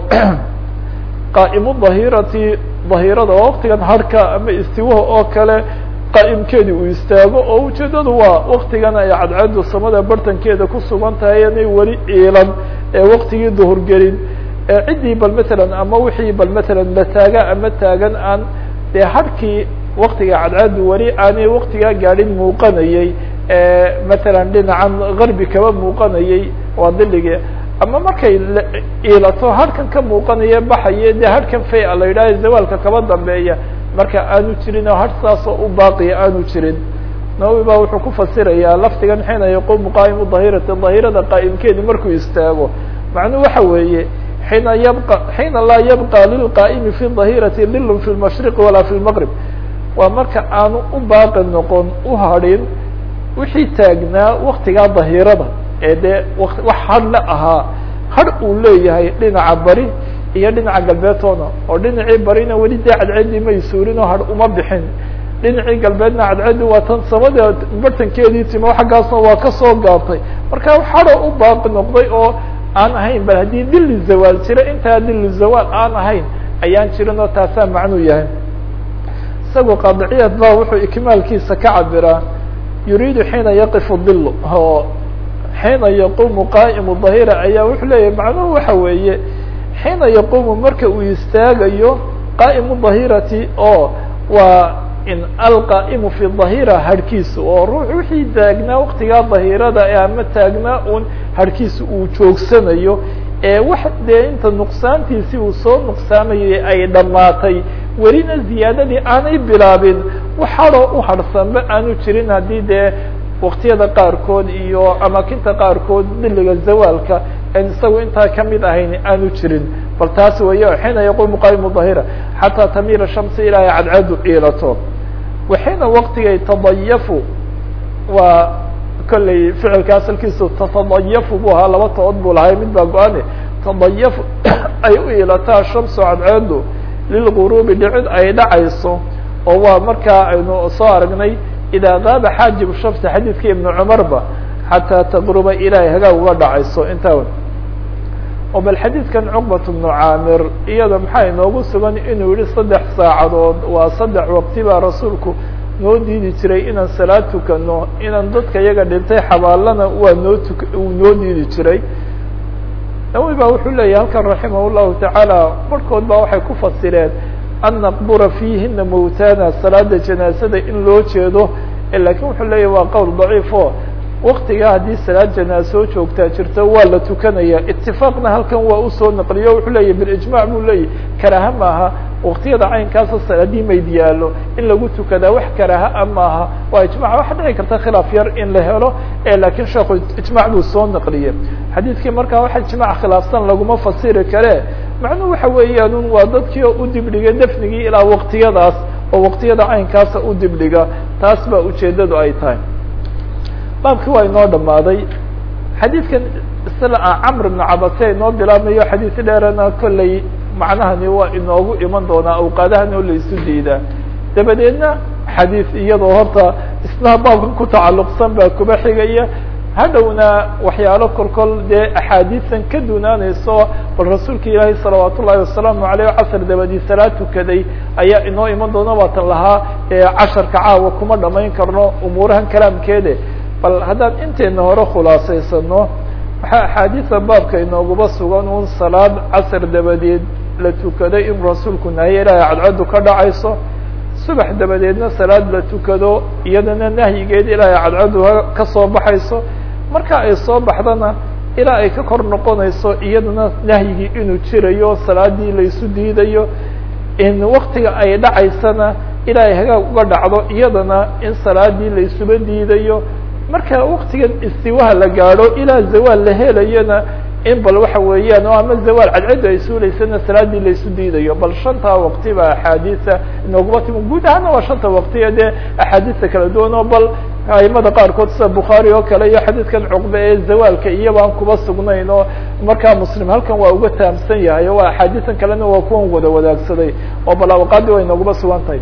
qaa'imu dahirati dahirada oo waktigan harhka ama istiwaha oo kale qaa'imkeedi uu istaago oo ujeedadu waa waktigan ay cadcaddu samada bartankeeda ku sugan tahay inay weli iilan ee waktigii duhur gelin ee ciddii bal matalan ama wixii bal matalan la taaga ama taagan aan dee harhkii waktiga cadcaddu weli aanay waktigaa gaadhin muuqanayey matalan dhinacan garbi kaba muuqanayey waa diligii ama markay iilato harhkan ka muuqanaya baxaye dee harhkan faya la yidhaaha zawaalka kaba dambeeya marka aanu jirin oo har saasoo u baaqiya aanu jirin nawowi baa wuxuu ku fasirayaa lafdigan xiina yaquumu qaa'imu dahirati dahirada qaa'imkeedi markuu istaago macnuhu waxa weeye xiina yabqa xiina laa yabqa lilqaa'imi fi dahirati lilun fi lmashriqi walaa fi lmaqrib waa marka aanu u baaqi noqon u hadhin wixii taagnaa waktigaa dahirada ee dee wax hadhla ahaa hadh uu leeyahay dhinaca bari iyo dhinaca galbeedtoona oo dhinacii barina weli dee cadceeddii may suurin oo hadh uma bixin dhinacii galbeedna cadceeddi waa tan samada bartankeedii timo xaggaasna waa kasoo gaabtay marka xado u baaqi noqday oo aan ahayn bal haddii dili zawaal jira intaa dili zawaal aan ahayn ayaan jirin oo taasaa macnuu yahay isagoo qaadiciyad ba wuxuu ikmaalkiisa ka cabiraa yuriidu xiina yaqifu dilu oo xiina yaqumu qaa'imu dahira ayaa wuxuu leeyahay macnuhu waxa weeye xiina yaqumu marka uu istaagayo qaa'imu dahirati oo waa in alqaa'imu fi dahira harhkiisa oo ruux wixii taagnaa waktigaa dahirada ee ama taagnaa un harhkiisa uu joogsanayo ee wax dee inta nuqsaantiisii uu soo nuqsaamayay ay dhammaatay welina ziyaadadii aanay bilaabin waxadoo u harhsanba aanu jirin haddii dee waktiyada qaarkood iyo amaakinta qaarkood diliga zawaalka en isagu intaa kamid ahayn aanu jirin bal taas weeye xiina yaqumu qaa'imu dahira xataa tamiira shamsi ilaahay cadcadu iilato waxiina waktigay tadayafu waa kolley ficilka asalkiisu tatadayafu bu ahaa laba tood buu lahay mid baa go-ane tadayafu ay u iilataa shamsu cadceedu lilguruubi dhicid ay dhacayso oo waa markaa aynu soo aragnay idaa gaaba xaajibu shamsi xadiidkii ibnu cumarba xataa taqruba ilaahay hagaag uga dhacayso intaa oo bal xadiidkan cuqbat bnu caamir iyada maxaa inoogu sugan inuu yihi saddex saacadood waa saddex waqti baa rasuulku noo diidi jiray inaan salaad tukano inaan dadka iyaga dhintay xabaalana waa noo tuk uu noo diidi jiray nawi ba wuxuu leeyahy halkan raximah llahu tacaala markood ba waxay ku fasireen an naqbura fiihina mawtana salaada janaasada in loo jeedo lakin wuxuu leeyahy waa qowl daciif o waktigaa haddii salaad janaaso joogtaa jirto waa la tukanaya itifaaqna halkan waa usoo naqliyo wuxuu leeyahy bilijmac buu leeyahy karaha maaha waktiyada caynkaasa haddii mayd yaalo in lagu tukadaa wax karaha a maaha waa ijmac waxa dhici karta khilaaf yar in la helo lakin sheekhu ijmac buu soo naqliye xadiidkii markaa wax ijmac khilaafsan laguma fasiri kare macnuhu waxa weeyaan waa dadkii oo u dibdhigay dafnigii ilaa waktiyadaas oo waktiyada caynkaasa u dibdhiga taas baa ujeedadu ay tahay baabkii waa inoo dhamaaday xadiidkan isla camr ibn cabase inoo bilaabmayo xadiis dheerana kolley macnahani waa inoogu iman doonaa awqaadahan oo la isu diidaa dabadeedna xadiis iyadoo horta isna baabkan ku tacalluqsan baa kuba xigaya hadhowna waxyaalo kolkol dee axaadiisan ka dunaanayso bal rasuulka ilaahay salawaat ullahi wasalaamu aleyh casr dabadii salaad tukaday ayaa inoo iman doona baatan lahaa casharka caawa kuma dhamayn karno umuurahan kalaamkeede bal haddaan inteena hore khulaasaysano waxaa axaadiisa baabka inooguba sugan un salaad casr dabadeed la tukaday in rasuulku nahiye ilaahay cadcadu ka dhacayso subax dabadeedna salaad la tukado iyadana nahyigeed ilaahay cadcadu ka soo baxayso marka ay soo baxdana ilaa ay ka kor noqonayso iyadana nahyigii inuu jirayo salaadii laysu diidayo in waktiga ay dhacaysana ilaa ay hagaag uga dhacdo iyadana in salaadii laysuba diidayo marka waktigan istiwaha la gaadho ilaa zawaal la helayana in bal waxa weeyaan oo ama zawaal cadcaddu ay suulaysana salaadii laysu diidayo bal shantaa waqti ba axaadiisa inooguma timi guud ahaana waa shanta waqtiya dee axaadiista kala duwan oo bal aimada qaarkood sida bukhaari oo kale iyo xadiidkan cuqbe ee zawaalka iyabaan kuba sugnayn oo markaa muslim halkan waa uga taamsan yahay o waa axaadiisan kalena waa kuwan wada wadaagsaday oo bal awqaadii way inooguma sugan tahay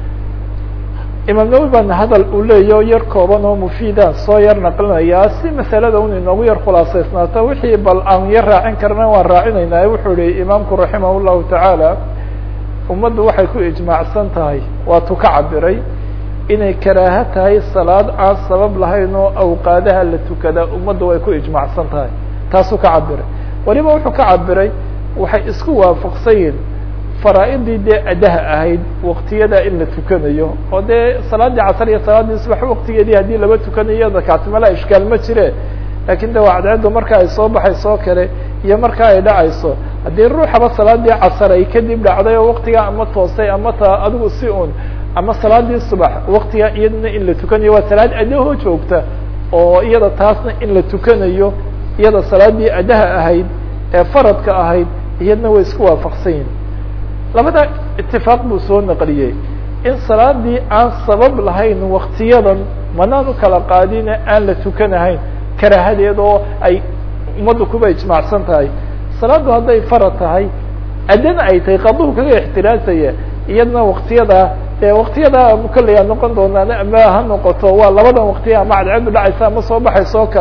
imaam nawi baana hadal uu leeyaho yar kooban oo mufiida soo yar naqlinayaa si masalada un inoogu yar khulaasaysnaato wixii bal aan yar raacin karna waan raacinaynaa wuxuu yihi imaamku raximah llahu tacaala ummaddu waxay ku ijmaacsan tahay waatuu ka cabiray inay karaaho tahay salaad aan sabab lahayn oo awqaadaha la tukadaa ummaddu way ku ijmaacsan tahay taasuu ka cabiray waliba wuxuu ka cabiray waxay isku waafaqsan yihin faraaidii dee adaha ahayd waktiyada in la tukanayo oo dee salaadii casr iyo salaadii subax waktigeedii haddii laba tukanayo dakaasi mala ishkaal ma jire lakin de waa cadceedu marka ay soo baxayso kale iyo marka ay dhacayso haddii ruuxaba salaadii casar ay kadib dhacday oo waktigaa ama toosay ama ta adigu si un ama salaadii subax waktigaa iyadana in la tukanayo waa salaad adahoo joogta oo iyada taasna in la tukanayo iyada salaadii adaha ahayd ee faradka ahayd iyadna way isku waafaqsan yihin labada itifaaq buu soo naqliyey in salaadii aan sabab lahayn waktiyadan manaan u kala qaadine aan la tukanahayn karaahadeed oo ay ummaddu kuba ijmaacsan tahay salaaddu hadday farad tahay adana ay tahay qaduhu kaga ixtiraasaya iyadna waktiyada dee waktiyada kolley a noqon doonaan ama ha noqoto waa labadan waktiya ama cadceedu dhacaysa ama soo baxaysa oo kale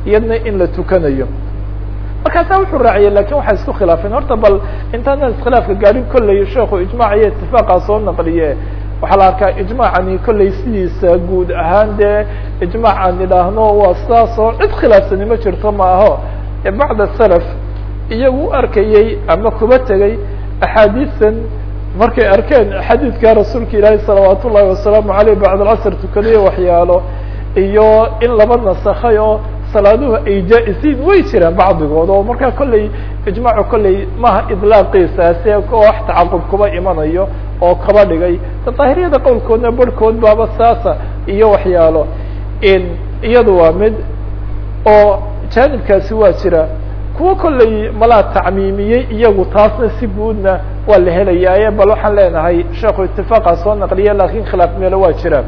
iyadna in la tukanayo markaasaa wuxuu raaciyay lakin waxay isku khilaafeen horta bal intaanan iskhilaafka gaadhin kolley sheekhu ijmaac iyo itifaaqa soo naqliye waxaa la arkaa ijmaacani kolley sidiisa guud ahaan dee ijmaac aan idhaahno waa sidaas oo cid khilaafsani ma jirto ma aho ee bacda salaf iyagu u arkayey ama kuba tegey axaadiisan markay arkeen xadiidka rasuulka ilaahi salawaat ullahi wasalaamu aleyh bacd alcasr tukadayo waxyaalo iyo in laba nasakhay oo salaaduhu ay jaa-isiin way jiraan bacdigood oo markaa kolley ijmaacu kolley maha idlaaqiisaase oo wax tacaqub kuba imanayo oo kaba dhigay daahiriyada qowlkoodna barhkood baaba saasa iyo waxyaalo iyadu waa mid oo jaanibkaasi waa jira kuwa kolley malaa tacmiimiyey iyagu taasna si guudna waa la helayaaye bal waxaan leenahay sheekhu itifaaqa soo naqliye lakin khilaaf meelo waa jiraan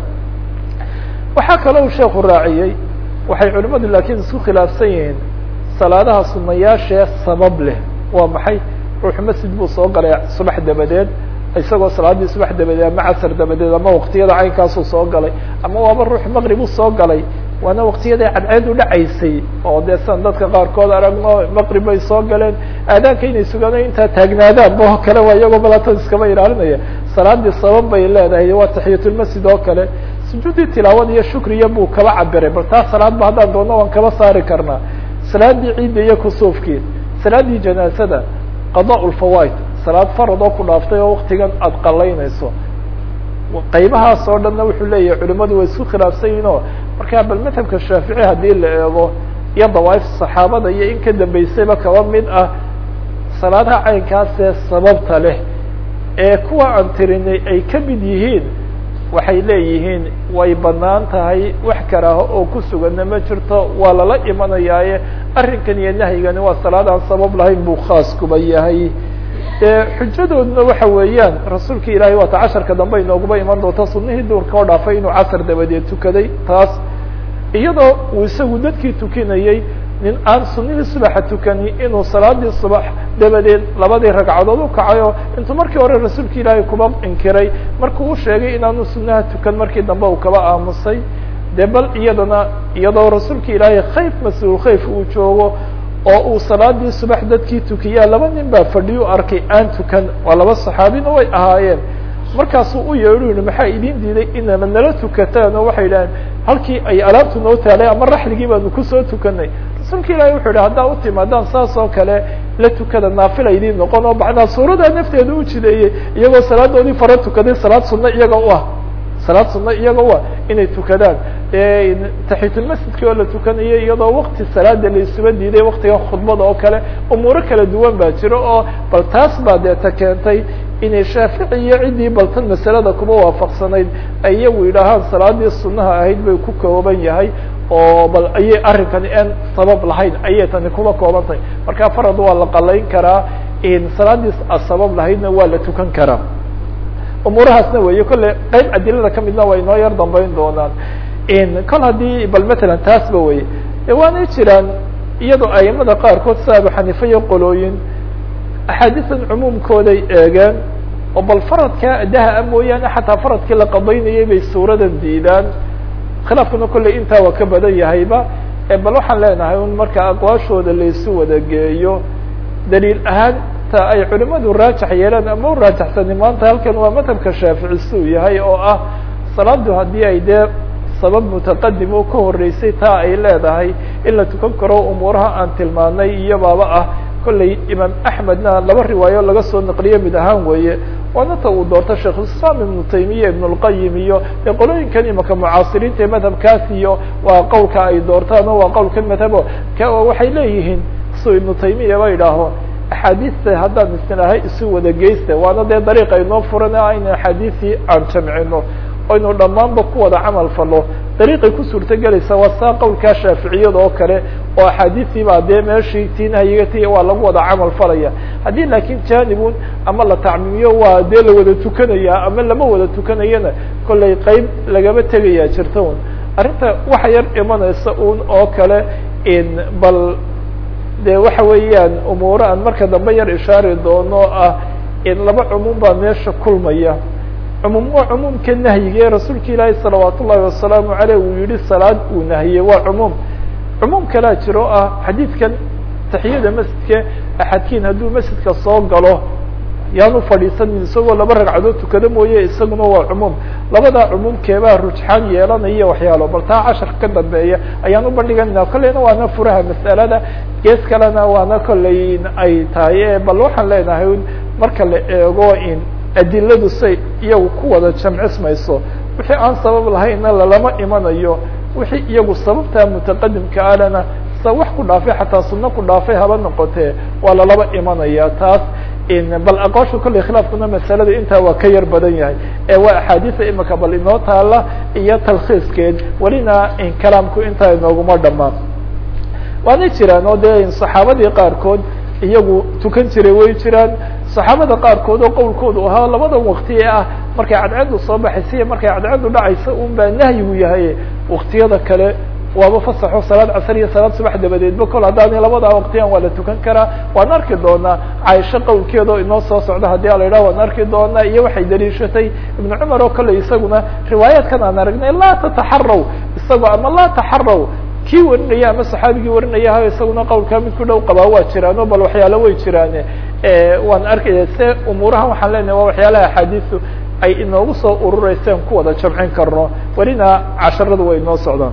waxaa kaloo sheekhu raaciyey waxay culimadu laakiin isku khilaafsan yihiin salaadaha sunayaashee sabab leh waa maxay ruuxu masjid buu soo galay subax dabadeed isagoo salaadii subax dabadeed ama casar dabadeed ama waktiyada caynkaasuu soo galay ama waaba ruux maqrib u soo galay waana waktiyaday cadceed u dhacaysay oo dee san dadka qaarkood aragno maqrib bay soo galeen aadaanka inay sugaano intaa taagnaadaan oo kale waa iyagoo balatan iskaba ilaalinaya salaadii sabab bay leedahay waa taxiyatulmasjid oo kale sujuudii tilaawada iyo shukriya buu kaba cabiray bal taa salaad ba haddaan doonno waan kaba saari karnaa salaadii ciidda iyo kusuufkii salaadii janaasada qadaa lfawaid salaad farad oo ku dhaaftay oo waktigan aada qalaynayso qaybahaas oo dhanna wuxuu leeyahay culimadu way isku khilaafsan yihin oo markaa bal madhabka shaafici haddii la eego iyo dawaaif saxaabada iyo in ka dambeysayba kaba mid ah salaadaha caynkaasee sababta leh ee kuwa aan tirinay ay ka mid yihiin waxay leeyihiin way banaan tahay wax karaaho oo ku suganna ma jirto waa lala imanayaaye arrinkan iyo nahyigani waa salaad aan sabab lahayn buu khaas kuba yahay xujadooduna waxa weeyaan rasuulka ilaahay waata casharka dambe inooguba iman doonta sunihii duurka oo dhaafay inuu casar dabadeed tukaday taas iyadoo uu isagu dadkii tukinayey nin aan sunihii subaxa tukani inuu salaadii subax dabadeed labadii ragcadood u kacayo intuu markii hore rasuulka ilaahay kuba inkiray markuu u sheegay inaanu sunaha tukan markii dambe uu kaba aamusay de bal iyadana iyadoo rasuulka ilaahay khayf mas-uul khayf uu joogo oo uu salaadii subax dadkii tukiyaa laba nin baa fadhiyu arkay aan tukan waa laba saxaabina way ahaayeen markaasuu u yeedhu yihi maxaa idin diiday inana nala tukataan oo waxay idhaheen halkii ay alaabtu noo taalay ama raxligii baanu kusoo tukanay rasuulka ilahi wuxuu yihi haddaa u timaadaan saas oo kale la tukada naafila idiin noqon oo bacdaa suuradaa nafteeda u jideeyey iyagoo salaadoodii fara tukaday salaad sunna iyaga u ah salaad sunna iyaga u ah inay tukadaan taxitulmasjidkii oo la tukanayo iyadoo wakti salaada la isuba diiday waktigan khudbada oo kale umuuro kala duwan baa jiro oo bal taas baa deeta keentay inay shaafici iyo ciddii baltan masalada kuba waafaqsanayd ay iyagu yidhaahaan salaadii sunaha ahayd bay ku kooban yahay oo bal ayay arrinkani aan sabab lahayn ayay tani kuba koobantahay marka farad waa la qalayn karaa salaadii sabab lahaydna waa la tukan karaa umuurahaasna weeye kolle qeyb adilada kamidna way noo yar dambeyn doonaan kol haddii bal matalan taasba weye de waanay jiraan iyadoo aimada qaarkood sida abu xaniifa iyo qolooyin axaadiisan cumuumkooday eegeen oo bal faradkaa adaha a mooyaane xataa faradkii la qadaynayay bay suuradan diidaan khilaafkuna kolley intaa waa ka badan yahayba bal waxaan leenahay un marka aqwaashooda laysu wada geeyo daliil ahaan ta ay culimadu raajax yeelaan ama u raajaxsani maanta halkan waa madhabka shaafici suu yahay oo ah salaadu haddii ay dee sabab mutaqadim oo ka horeysay taa ay leedahay in la tukan karo umuuraha aan tilmaanay iyo baaba ah kolley imaam axmedna laba riwaayo laga soo naqliyo mid ahaan weeye waana ta uu doorto sheikhulislaam ibnu taymiya ibn اlqayim iyo dee qolooyinkan imaka mucaasiriinta ee madhabkaas iyo waa qowlka ay doortaan o waa qowlkan madhabo waxay leeyihiin suu ibnu taymiya ba idhaaho axaadiista haddaan isnaahay isu wada geysta waana dee dariiqa inoo furan aynu axaadiisii aan jamcino aynu dhammaanba ku wada camal falo dariiqay ku suurto gelaysa waa saa qowlkaa shaaficiyada oo kale oo axaadiistii baa dee meeshii tiinahayiga ti waa lagu wada camal falaya haddii laakiin janibun ama la tacmiimiyo waa dee la wada tukanaya ama lama wada tukanayana kollay qeyb lagama tegaya jirta un arrinta waxa yar imanaysa un oo kale bal de waxa weeyaan umuuro aan marka dambe yar ishaari doono ah in laba cumuum baa meesha kulmaya cumuum waa cumuumka nahyiga ee rasuulka ilaahi salawaat ullahi wasalaamu aleyh uu yihi salaad uu nahiyey waa cumuum cumuum kalaa jiro ah xadiidkan taxiyada masjidka axadkiin hadduu masjidka soo galo yaanu fadhiisanin isagoo laba ragcadood tukado mooye isaguna waa cumuum labadaa cumuumkeebaa rujxaan yeelanaya waxyaalo bal taa casharka ka dambeeya ayaan u bandhiganayna kolleyna waana furaha mas'alada gees kalena waana kolley ay tahay bal waxaan leenahay marka la eego in adiladu say iyagu ku wada jamcismayso wixii aan sabab lahaynna lalama imanayo wixii iyagu sababtaa mutaqadimka alena sa wax ku dhaafay xataa sunno ku dhaafay haba noqotee waa lalaba imanaya taas bal aqoosha kolley khilaafkuna masalada intaa waa ka yar badan yahay ee waa axaadiisa imika bal inoo taala iyo talkhiiskeed welina kalaamku intaa inooguma dhamaan waanay jiraan oo dee saxaabadii qaarkood iyagu tukan jiray way jiraan saxaabada qaarkood oo qowlkoodu ahaa labada wakti ee ah markay cadceedu soo baxaysa iyo markay cadceedu dhacaysa un baa nahyigu yahay waktiyada kale waaba fasaxo salaad casr iyo salaad subax dabadeedba kol haddaani labadaa waqtiyan waa la tukan karaa waan arki doonaa caaisho qowlkeedao inoo soo socda haddii a la yidhaha waan arki doonaa iyo waxay daliishatay ibnu cumar oo kale isaguna riwaayaadkan aan aragnay laa tataxaraw isagoo ama laa taxaraw kii warinaya ama saxaabigii warinaya ha isaguna qowlkaa mid ku dhow qabaa waa jiraano bal waxyaalo way jiraane waan arkaya se umuurahan waxaan leenahay waa waxyaalaha axaadiisu ay inoogu soo urureyseen ku wada jamcin karno welina casharadu way inoo socdaan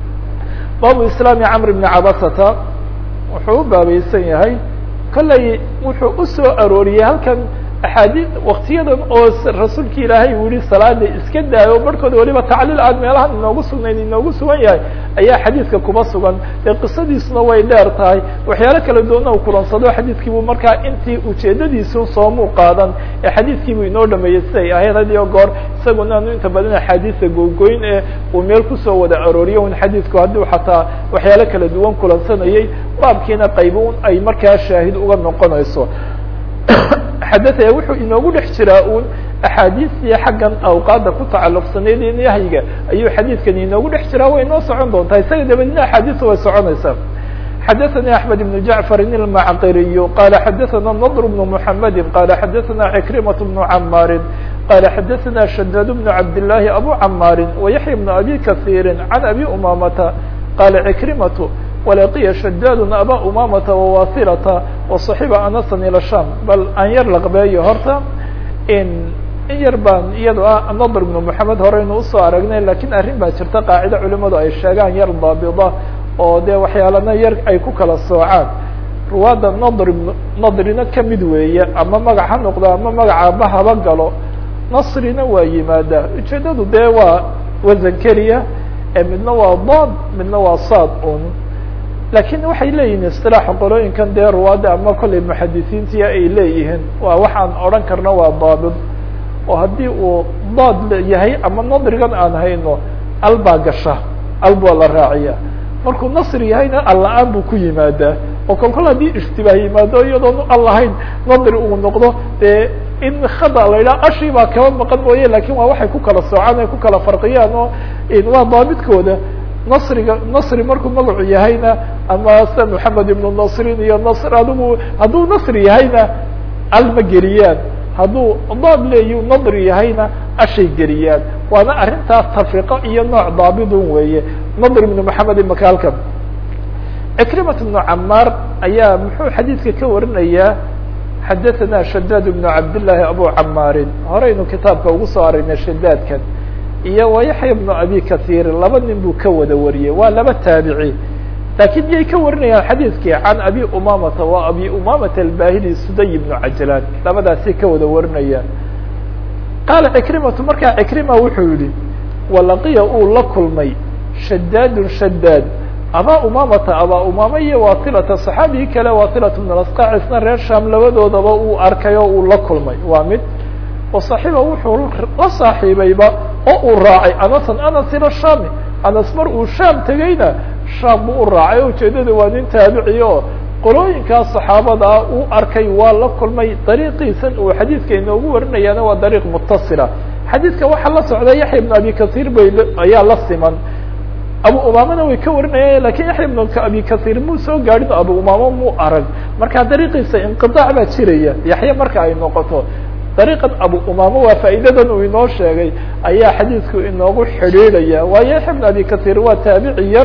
baabu islaami camr bni cabasata wuxuu u baabaysan yahay kolley wuxuu usoo arooriyey halkan axaadii waktiyadan oo rasuulki ilaahay uu yihi salaada iska daayo barhkooda waliba tacliil aan meelahan inoogu sugnayn inoogu sugan yahay ayaa xadiidka kuba sugan dee qisadiisuna way dheer tahay waxyaalo kala duwana u kulansado xadiidkiibuu markaa intii ujeedadiisu soomuu qaadan ee xadiidkiibuu inoo dhameeyey siday ahayd had iyo goor isaguna anu inta badan axaadiisa googoyn ee uu meel kusoo wada arooriyo un xadiidku hadduu xataa waxyaalo kala duwan kulansanayay baabkiina qaybo un ay markaa shaahid uga noqonayso xadathaya wuxuu inoogu dhex jiraa un axaadiistii xaggan awqaada ku tacalluqsanayd ee nahyiga ayuu xadiidkan inoogu dhex jiraa way inoo socon doontaa isaga dabadina axaadiisa way soconaysaa xadaثnي أحmed بن جعفr المعqiriy qala xadaثna نضr بن محamedi qala xadaثna عكrimaة بن cmاri qala xadaثna شhdاd بن cabd اللahi abو cmاri وyaحyى بن abi kaثيiri عan abi umamata qala عكrimaة walaqiya shadaad aba umamata wawasilata waصaxiba anasan ila sham bal aan yar laqbeeyo horta in in yar baan iyado ah nadr ibnu moxamed horeynu usoo aragnay lakin arrin baa jirta qaacida culimadu ay sheegaan yar daabida oo dee waxyaalana yar ay ku kala soocaan ruwaadda nadr nadrina kamid weeye ama magac ha noqdo ama magacaaba haba galo nasrina waa yimaadaa ujeedadu dee waa wasan keliya midna waa dad midna waa saad un lakin waxay leeyihin isilaaxa qolooyinkan dee ruwaadda ama kollay muxadisiintia ay leeyihiin waa waxaan odhan karna waa daabid oo haddii uu daad yahay ama nadrigan aan hayno al baa gasha al baa la raaciya markuu nasri yahayna alla-aan buu ku yimaadaa oo kol kol haddii ishtibaah yimaado iyadoon al lahayn nadri uu noqdo dee in khada la yidhaha ashii baa kaba maqan mooye lakin waa waxay ku kala soocaan ay ku kala farqiyaan oo waa daabidkooda nasriga nasri markuu magacu yahayna ama sida moxamed ibnu nasrin iyo nasr adigu hadduu nasri yahayna al ma geliyaan hadduu daab leeyu nadri yahayna ashay geliyaan waana arrintaas tafiqo iyo nooc daabidun weeye nadr ibnu moxamed imaka halkan cikrimat ibnu camaar ayaa muxuu xadiidka ka warinayaa xadathana shadaad ibnu cabdillaahi abu camaarin horeynu kitaabka ugu soo aragnay shadaadkan iyo wayaxya bnu abi kahiir laba nin buu ka wada wariyey waa laba taabici lakin miyay ka warinayaan xadiidkii can abi umamata waa abi umamata albahili suday ibnu cajlaan labadaasay ka wada warinayaan qaala cikrimatu markaa cikrima wuxuu yihi walaqiya uu la kulmay shadaadun shadaad abaa umamata abaa umama iyo wasilata saxaabigii kale wasilat bn asqac isna reer sham labadoodaba uu arkay oo uu la kulmay waa mid waصaxiba wuxuu la saaxiibayba oo uu raacay anasan anas ila shami anas mar uu sham tegeyna sham buu u raacay o ujeedada waa nin taabici oo qolooyinkaas saxaabadaa uu arkay waa la kulmay dariiqiisan uu xadiidka inoogu warinayaana waa dariiq mutasila xadiidka waxaa la socda yaxya ibn abi kahiir bay ayaa la siman abu umamana way ka warinayaan lakin yaxya ibn abi kahiir muu soo gaadhin abu umama muu arag marka dariiqiisa inqiطaac baa jiraya yaxya marka ay noqoto dariiqan abu umama waa faa'iidadan uu inoo sheegay ayaa xadiidku inoogu xidhiidhaya waayo yaxya ibn abi kahiir waa taabici yar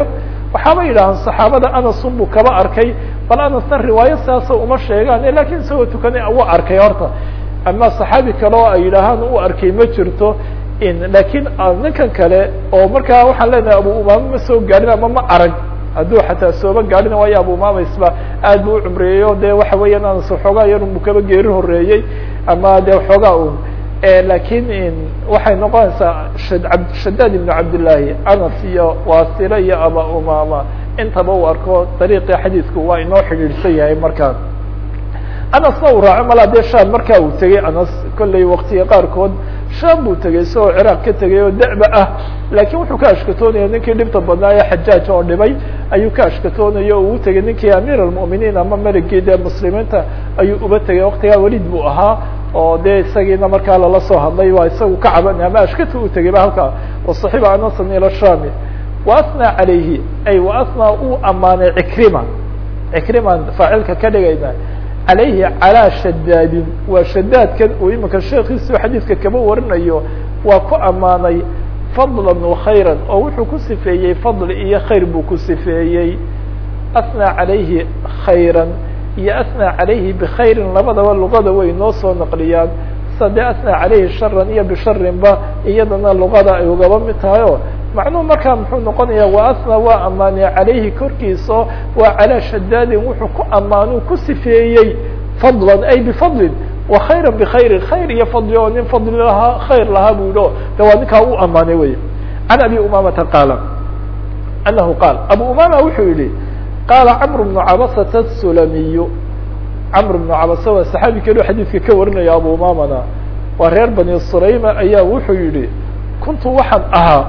waxaaba yidhahaan saxaabada anasun buu kaba arkay bal anasna riwaayo sidaasa uma sheegaan lakin isagoo tukanay u arkay horta ama saxaabi kale oo ay yidhaahaan u arkay ma jirto lakin ninkan kale oo markaa waxaan leenahay abu umaama ma soo gaadhin ama ma arag hadduu xataa sooba gaadhin waayo abu umaama isba aad bu u cumreeyey o de waxa weeyaan anas xoogaa yarunbu kaba geeri horeeyey ama de xoogaa un lakin waxay noqonaysaa shadaad ibnu cabdillaahi anas iyo wasila iyo aba umama intaba uu arko dariiqii xadiidku waa inoo xidhiidhsan yahay markaan anasna uu raaco malaa dee sham markaa uu tegey anas kollay waktiga qaarkood sham buu tegey isagoo ciraaq ka tegay oo da'ba ah laakiin wuxuu ka ashkatoonaya ninkii dhibta badnaa ee xajaaj oo dhibay ayuu ka ashkatoonaya o uu tegey ninkii amiir almu'miniin ama meligii dee muslimiinta ayuu uba tegay waktigaa welid buu ahaa oo de isagiina markaa lala soo hadlay waa isagu ka caban ama ashkata u tegay ba halkaa wasaxiba anasan ila shami waasnaa calayhi ay waasnaa uu amaanay cikrima cikriman faacilka ka dhigayna calayhi calaa shadaadin waa shadaadkan uu imika sheekiisu xadiidka kaba warinayo waa ku ammaanay fadlan wakhayran oo wuxuu ku sifeeyey fadli iyo khayr buu ku sifeeyey asnaa calayhi khayran iyo asnaa calayhi bikhayrin labadaba luqada way noo soo naqliyaan sida dee asnaa calayhi sharan iyo bisharinba iyadana luqada ay ugaba mid tahay o macnuhu markaa muxuu noqonaya wa asnaa waa ammaanay calayhi korkiisa waa calaa shadaadin wuxuu ku ammaanuu ku sifeeyey fadlan ay bifadlin wa khayra bikhayrin khayr iyo fadli oo nin fadli lahaa khayr lahaa bu yihi o de waa ninkaa u ammaanay wey can abi umamata qaala anahu qaal abu umama wuxuu yihi qaala cmr بن cabasة الsulamiy cmr بن cabasa waa saxaabi kelo xadiidka ka warinaya abu umamana waa reer bani sulayma ayaa wuxuu yihi kuntu waxaan ahaa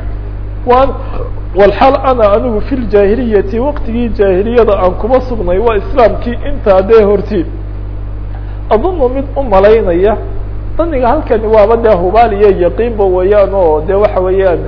walxaal ana anigu fi ljaahiliyati waqtigii jaahiliyada aan kuma sugnay waa islaamkii intaa dee horti adunu mid u malaynaya daniga halkani waaba dee hubaal iyo yaqiinba weeyaan oo de waxa weeyaan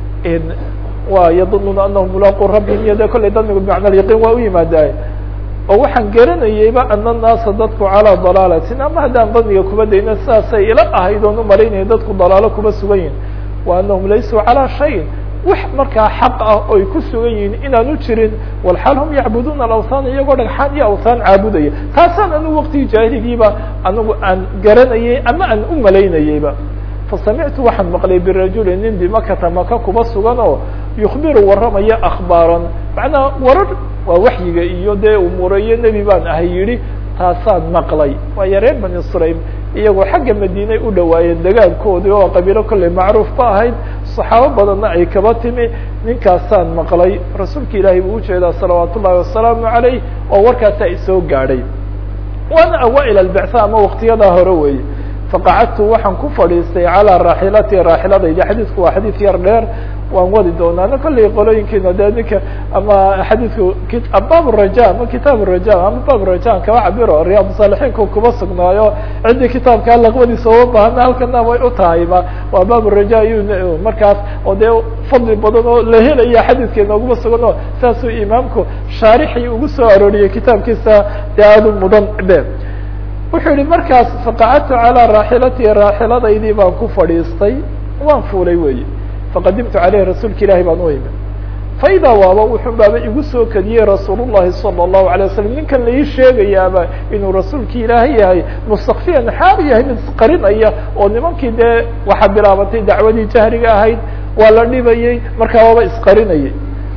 wa yadununa anahum mulaaqu rabbihim iyo de kollay danigu bimacna yaqiin waa u yimaadaay oo waxaan garanayeyba ana naasa dadku calaa dalaalatin ama haddaan daniga kuba dayna sidaasay ila ahayd oon umalaynaya dadku dalaalo kuba sugan yihin wa anahum laysuu calaa shayin wax markaa xaq ah oy ku sugan yihiin inaanu jirin walxaal hum yacbuduuna alawthan iyagoo dhagxaan iyo awthaan caabudaya taasaan anigu waqtigii jaahiligiiba anigu aan garanayay ama aan u malaynayeyba fasamictu waxaan maqlay birajuli nin bimakata maka kuba sugan oo yukbiru warramaya akhbaaran macnaha warar waa waxyiga iyo dee umuurayo nebi baan ahay yidhi taasaan maqlay waayo reer bani sulaym iyagoo xagga madiinay u dhawaayeen dagaalkoodii oo qabiilo kolley macruuf ba ahayd saxaabo badanna ay kaba timi ninkaasaan maqlay rasuulka ilaahay buu ujeedaa salawaat ullahi wasalaamu calayh oo warkaasaa isoo gaadhay waana awaail albictha ama waktiyadaa hore weeye faqacadtu waxaan ku fadhiistay calaa raaxilati raaxiladaydi xadiidku waa xadiid yar dheer waan wadi doonaana kolley qolooyinkiina de ninka ama xadiidku baab raja ama kitaab raja ama baab rajan kaba cabiro riyaad saalixiinku kuba sugnaayo ciddii kitaabkaa laqwadiisa uma baahana halkana way u tahayba waa baab raja ayuu markaas oo dee fadli badan oo la helaya xadiidkeena uguma sugan oo saasuu imaamku shaarixii ugu soo arooriyey kitaabkiisa dee aadu mudan be wuxuu yihi markaas faqacadtu calaa raaxilatii raaxiladaydii baan ku fadhiistay waan fuulay weyi faqadimtu caleyhi rasuulka ilahi baan u imi faidaa waaba wuxuu baaba igu soo kadiyey rasuul llahi salى الlahu alay waslam ninkan lai sheegayaaba inuu rasuulki ilaahay yahay mustakfiyan xaal yahay mid qarinaya oo nimankii dee waxaa bilaabatay dacwadii jahriga ahayd waa la dhibayey markaa waaba isqarinayay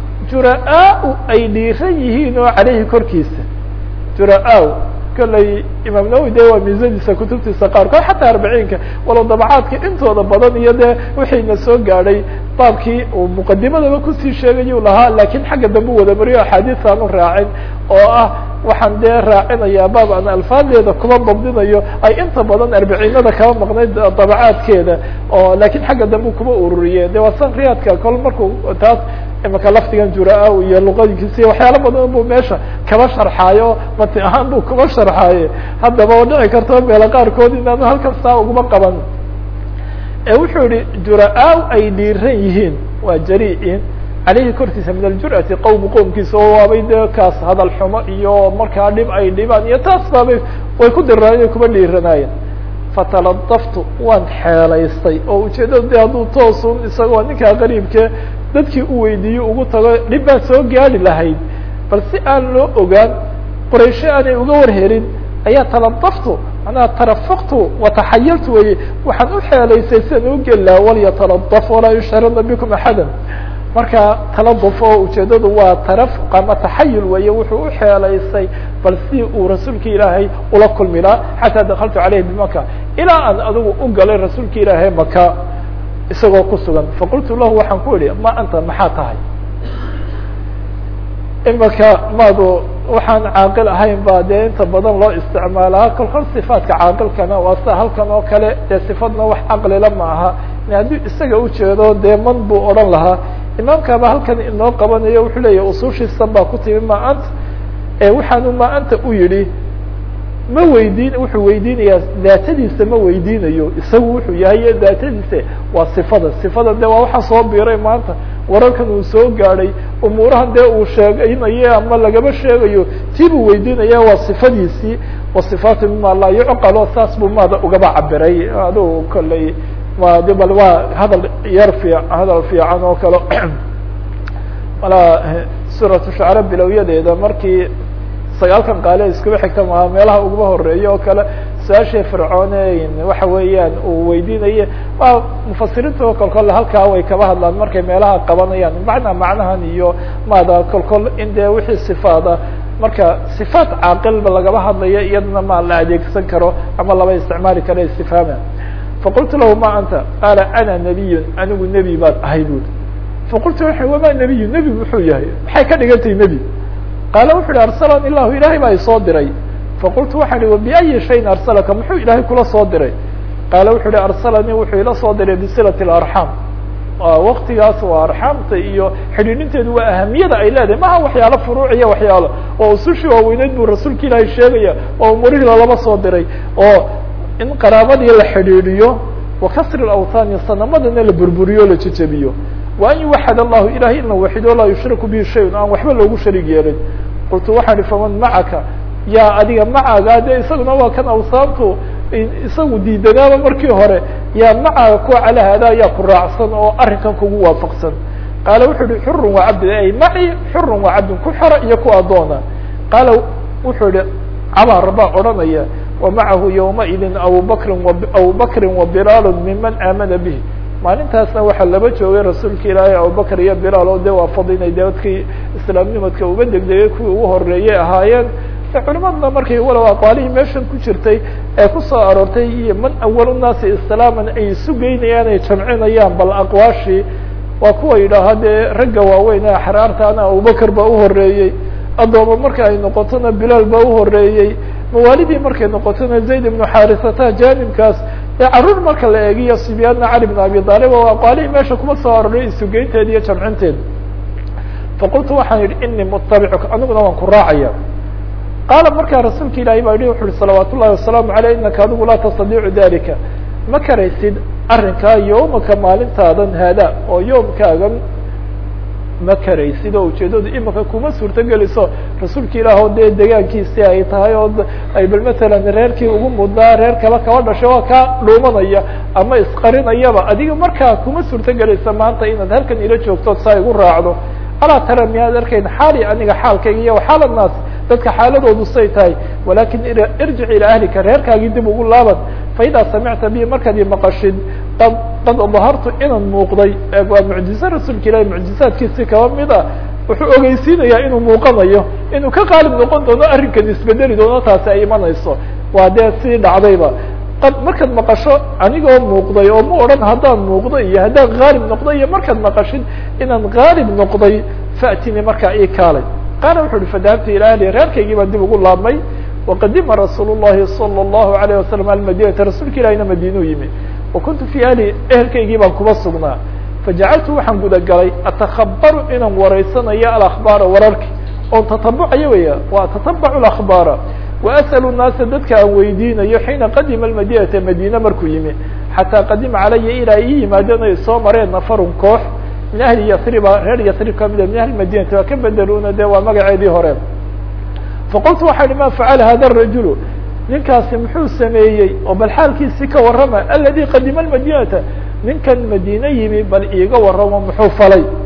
jura-aa ay dhiiran yihiin oo caleyhi korkiisa jura-aa kolley imaam nawowi de waa miisadiisa kutubtiisa qaarkood xataa arbaciinka walow dabacaadka intooda badan iyo dee wixiina soo gaadhay baabkii uu muqadimadaba kusii sheegayuu lahaa lakiin xagga dambe u wada mariyo axaadiis aanu raacin oo ah waxaan dee raacinayaa baab aan alfaadeeda kuma dabdinayo ay inta badan arbaciinada kaba maqnayd dabacaadkeeda oo lakiin xagga dambe kuma ururiye de waa san riyaadka kol markuu taas imaka lafdigan jura-a iyo luqadikiisa waxyaalo badan buu meesha kaba sharxaayo mati ahaan buu kuma sharxaaye haddaba oo dhici karto meelo qaarkood inaanu halkan saa uguma qaban ee wuxuu yihi jura-aa ay dhiiran yihiin waa jari-in caleyhi korkiisa min aljur'ati qowmu qowmkiisa oo waabay dee kaas hadal xumo iyo markaa dhib ay dhibaan iyo taas baabay way ku diranaayeen kuma dhiiranaayeen fataladaftu waan xeelaystay oo ujeedada de hadduu toosun isagoo ninkaa qariibke dadkii u weydiiyo ugu tago dhib baa soo gaari lahayd bal si aan loo ogaan qoraysho aanay uga warhelin ayaa taladaftu manaa tarafaqtu wataxayaltu weye waxaan u xeelaysay sidan u geli laha walyataladaf walaa yushhirana bikum axada marka taladuf oo ujeedadu waa tarafuq ama taxayul weye wuxuu u xeelaysay bal si uu rasuulka ilaahay ula kulmi laha xataa dakaltu caleyhi bimaka ilaa aan adigu u galay rasuulka ilaahay maka isagoo ku sugan faqultu lahu waxaan ku idhi ma anta maxaa tahay imaka maadu waxaan caaqil ahayn ba dee inta badan loo isticmaalaa kol kol sifaadka caaqilkana waa sida halkan oo kale dee sifadna wax caqlila ma aha hadduu isaga ujeedo dee man buu odhan lahaa imaamkaaba halkan inoo qabanayo wuxuu leeyahy usushiisan baa ku timi ma anta waxaanu ma anta u yidhi ma weydiin wuxuu weydiinayaa daatadiisa ma weydiinayo isagu wuxuu yahay daatadiisa waa sifada sifada de waa waxa soo biiray maanta wararkan uu soo gaadhay umuurahan dee uu sheegaynayo ama lagama sheegayo tii buu weydiinaya waa sifadiisii wa sifaatu mima laa yucqalo saas buu maada ugaba cabiray adigu kolley ma de bal waa hadal yar fiic hadal fiican oo kale malaa suuratu shacra bilowyadeeda markii sagaalkan qaale iskuba xigta maa meelaha ugaba horeeya oo kale su-aashii fircoone waxa weeyaan uu weydiinaye waa mufasiriinta oo kolkol halkaa way kaba hadlaan markay meelaha qabanayaan macnaa macnahan iyo maada kolkol in dee wixii sifaada marka sifaat caaqilba lagaba hadlayo iyadana ma la adeegsan karo ama laba isticmaali karo istifhaama faqultu lahu ma anta qaala ana nabiyun anigu nebi baad ahay buuri faqultu waa wama nebiyu nebi muxuu yahay maxay ka dhigantahay nebi qaala wuxu uhi arsalani ilahu ilahay baa isoo diray faqultu waxaan ihi wabiayi shayin arsalaka muxuu ilaahay kula soo diray qaala wuxu uhi arsalanii wuxuu ila soo diray bisilati اlarxam waktigaas waa arxaamta iyo xidhiidhinteedu waa ahamiyada ay leedahay maha waxyaalo furuuciya waxyaalo oo usushii waaweyneyd buu rasuulka ilaahay sheegaya oo umurihii lalaba soo diray oo in qaraabadii la xidhiidhiyo wa kasri awthaani sanamadana la burburiyo la jejebiyo wa an yuwaxad allahu ilahay in la waxido laa yushriku bihi shayun aan waxba loogu sharig yeelin qultu waxaan ihi faman macaka yaa adiga macaga de isaguna waa kan awsaantu isagu diidanaaba markii hore yaa macaga kuwa calaa hada yaa ku raacsan oo arrinkan kugu waafaqsan qaala wuxuu ihi xurun waa cabdi ay maci xurun waa cabdin ku xora iyo ku adoona qaala wuxuu ihi cabaar baa odhanaya wa macahu yawmaidin abubakrin abubakrin wa bilaalu miman aamana bih maalintaasna waxaa laba joogay rasuulka ilaahay abubakr iyo bilaal oo de waa fadinay de dadkii islaamnimadka uga degdegay kuwii ugu horeeyey ahaayeen culimadna markay walow aqwaalihii meeshan ku jirtay ee kusoo aroortay iyo man awalu naasi islaaman ay isu geynayaan ay jamcinayaan bal aqwaashii waa kuwa yidhaaha dee ragga waaweyn ee axraartaana abubakr baa uhoreeyey addooma marka ay noqotona bilaal baa uhoreeyey mawaalidii markay noqotona zayd ibnu xarisata janibkaas ee caruur marka la eegiyo sibyaana cali bn abi aalib oo aqwaalihii meesha kuma soo aroray isugeynteeda iyo jamcinteeda faqultu waxaan yidhi inii mutabicuka aniguna waan ku raacaya qaala markaa rasuulka ilahi baa yihi wuxu uhi salawaat ullahi wasalaamu aleyh inaka adigu laa tastadiicu dalika ma karaysid arrinkaa yowmaka maalintaadan haada oo yoomkaagan ma karaysid oo ujeedadu imika kuma suurto geliso rasuulka ilaah oo dee degaankiisii ay tahay oo ay bal matalan reerkii ugu mudnaa reer kaba kaba dhashay waa kaa dhuumanaya ama isqarinayaba adiga markaa kuma suurto gelaysa maanta inaad halkan ila joogto saa igu raacdo alaa tara miyaad arkayn xaali aniga xaalkayga iyo xaal naas dadka xaaladoodu say tahay walakin irjic ilaa ahlika reerkaagii dib ugu laaban faidaa samicta bi markaad i maqashid qad qad dahartu inaan muuqday waa mucjize rasuulka ilahi mucjizaadkiisi kaba mid a wuxuu ogeysiinayaa inuu muuqanayo inuu ka qaalib noqon doono arrinkan isbedeli doono taasi ay imanayso waa dee sii dhacdayba qad markaad maqasho anigoo muuqday oo ma odhan haddaan muuqdo iyo haddaan haalib noqday iyo markaad maqashid inaan haalib noqday faatini markaa ii kaalay qaala wuxu uhi fadahabtu ila ahli reerkaygii baan dib ugu laabmay waqadima rasuul llahi salى اllahu alayه wasalam almadinata rasuulka ilahina madiinuu yimi wa kuntu fi ahli ehelkaygii baan kuba sugnaa fajacaltu waxaan gudagalay atakhabaru inaan waraysanayo alakbaara wararki oon tatabucayo weya wa tatabacu akhbaara waasأl الnaasa dadka aan weydiinayo xiina qadima madinata madine markuu yimi xataa qadima calaya ilaa ii yimaadeen ay soo mareen nafarun koox min ahli yasriba reer yasrib kamida min ahli madinati waa ka bedeluna de waa magaceedii hore faqultu waxaa ihi ma facala hada الrajulu ninkaasi muxuu sameeyey oo bal xaalkiisii ka warrama aladi qadima madinata ninkan madine yimi bal iiga warramo muxuu falay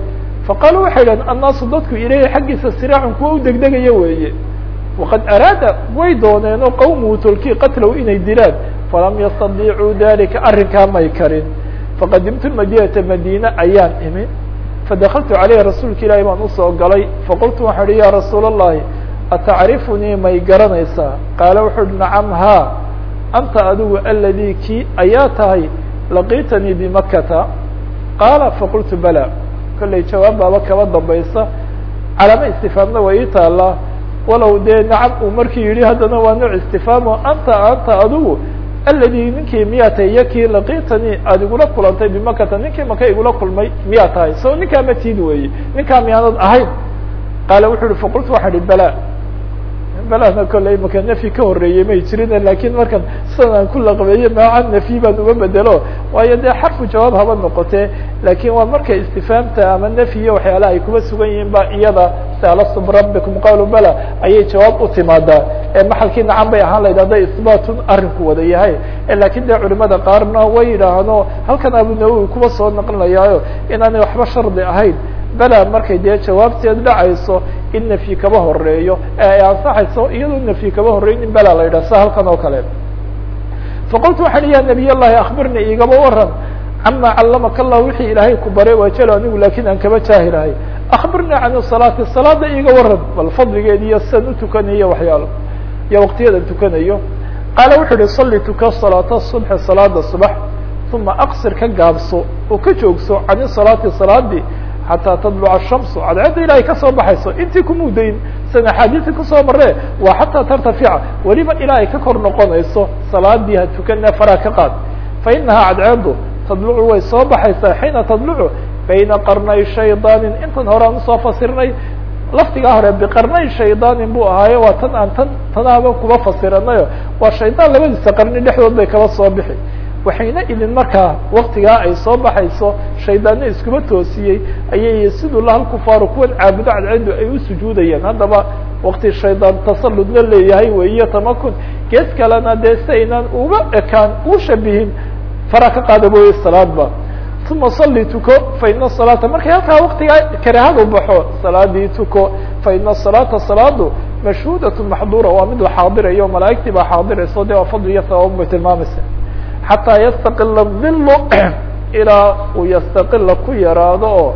faqaaluu waxay idhahdeen annaasu dadku ilayhi xaggiisa siraacun kuwa u degdegaya weeye waqad araada way dooneenoo qawmuhu tolkii qatlow inay dilaan falam yastadiicuu dalika arrinkaa may karin faqadimtu madinata madiine ayaan imi fadakaltu caleyhi rasuulka ilaahi baan usoo galay faqultu waxaan ihi ya rasuul allahi atacrifunii may garanaysaa qaala wuxuu uhi nacam haa anta adigu aladii kii ayaa tahay laqiitanii bimakata qaala faqultu bala kollay jawaab baaba kaba dambaysa calaamo istifaamna waa ii taalaa walow dee nacam uu markii yidhi haddana waa nooc istifaamo anta anta adigu aladi ninkii miyaa tahay iyo kii laqiitanii aada igula kulantay bimakata ninkii maka igula kulmay miyaa tahay so ninkaa ma tiid weeye ninkaa miyaanad ahayn qaala wuxuu uhi faqultu waxaa ihi bala balana kolley maka nafyi ka horeeyey may jirin lakin markan sidan aan ku laqbeeye maaca nafyi baan uga bedelo waayo dee xarfu jawaab haba noqotee lakin waa marka istifaamta ama nafyiyo waxyaalaha ay kuba sugan yihiin ba iyada saalastu birabbikum qaalu bala ayay jawaab u timaadaa ee maxalkii nacan bay ahaan lahayd hadday isbaatun arrinku wada yahay lakin dee culimada qaarna way yidhaahno halkan abu nawowi kuba soo naqlinayaayo inaanay waxba shardi ahayn bela markay dee jawaabteed dhacayso in nafyi kaba horeeyo ee ay ansaxayso iyadoo nafyi kaba horeeyo in bela la yidhah sa halkan oo kale faqultu waxaan ya nabiy llahi akbirnii igaba waran cama callamaka allah wixii ilaahay ku baray waajalo anigu lakin aan kaba jaahilahay akbirnii can salaati salaada iga waran bal fadligeed iyo sidan utukanayo waxyaalo iyo waqtiyadan tukanayo qaala wuxuu yihi salli tuka salaata subxi salaada subax uma aqsir ka gaabso oo ka joogso can salaati salaadii xataa tadluca shamsu cadceedda ilahay ka soo baxayso intii kumudayn san axaadiisi kusoo maree waa xataa tartafica weliba ilaa ay ka kor noqonayso salaadii ha tukane faraa ka qaad fa inahaa cadceeddu tadlucu way soo baxaysaa xiina tadlucu bayna qarnay shaydaanin intan hore aan usoo fasirnay laftigaa hore biqarnay shaydaanin buu ahaayo waa tan aan tan tanaaba kuba fasiranayo waa shaydaan labadiisa qarni dhexdood bay kaba soo bixi waxayna idin markaa waktigaa ay soo baxayso shaydaanna iskuma toosiyey ayay siduu lahal kufaaru kuwan caabudo cadceedu ay u sujuudayeen haddaba wakti shaydaan tasalludna leeyahay weyiyo tamakun gees kalena dee si aynaan uga ekaan u shabihin fara ka qaada mooye salaadba uma salli tuko fa ina salaata markay halkaa waktigaa karahadu baxo salaadii tuko fa ina salaata salaadu mashhuudatu maxduura waa mid la xaadirayo malaa'igtii baa xaadirayso de waa fadli iyo sababan bay tilmaamaysa xataa yastaqila dilu ilaa uu yastaqila ku yaraado oo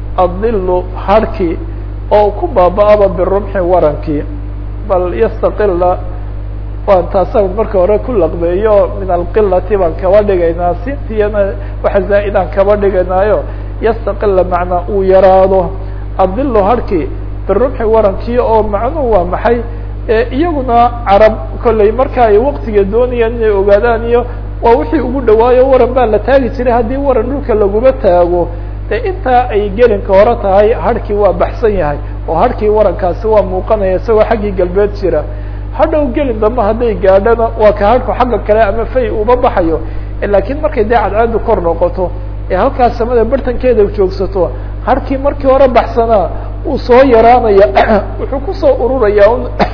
adilu harhkii oo ku baaba-aba birumxi warankii bal yastaqila waan taasa marka hore ku laqbeeyo min alqilati baan kaba dhigaynaa sintiyana waxa zaa-idaan kaba dhigaynaayo yastaqila macnaa uu yaraado adilu harhkii birumxi warankii oo macnuhu waa maxay iyaguna carab kolley marka ay waktiga doonayaan inay ogaadaan iyo waa wixii ugu dhawaayo waran baa la taagi jiray haddii waran dhulka laguma taago de intaa ay gelinka hore tahay harhkii waa baxsan yahay oo harhkii warankaasi waa muuqanaya isagoo xaggii galbeed jira hadhow gelin dambe hadday gaadhana waa ka harhku xagga kale ama fay uma baxayo laakiin markay dee cadceedu kor noqoto ee halkaas samada bartankeeda joogsato harhkii markii hore baxsanaa uu soo yaraanaya wuxuu kusoo ururaya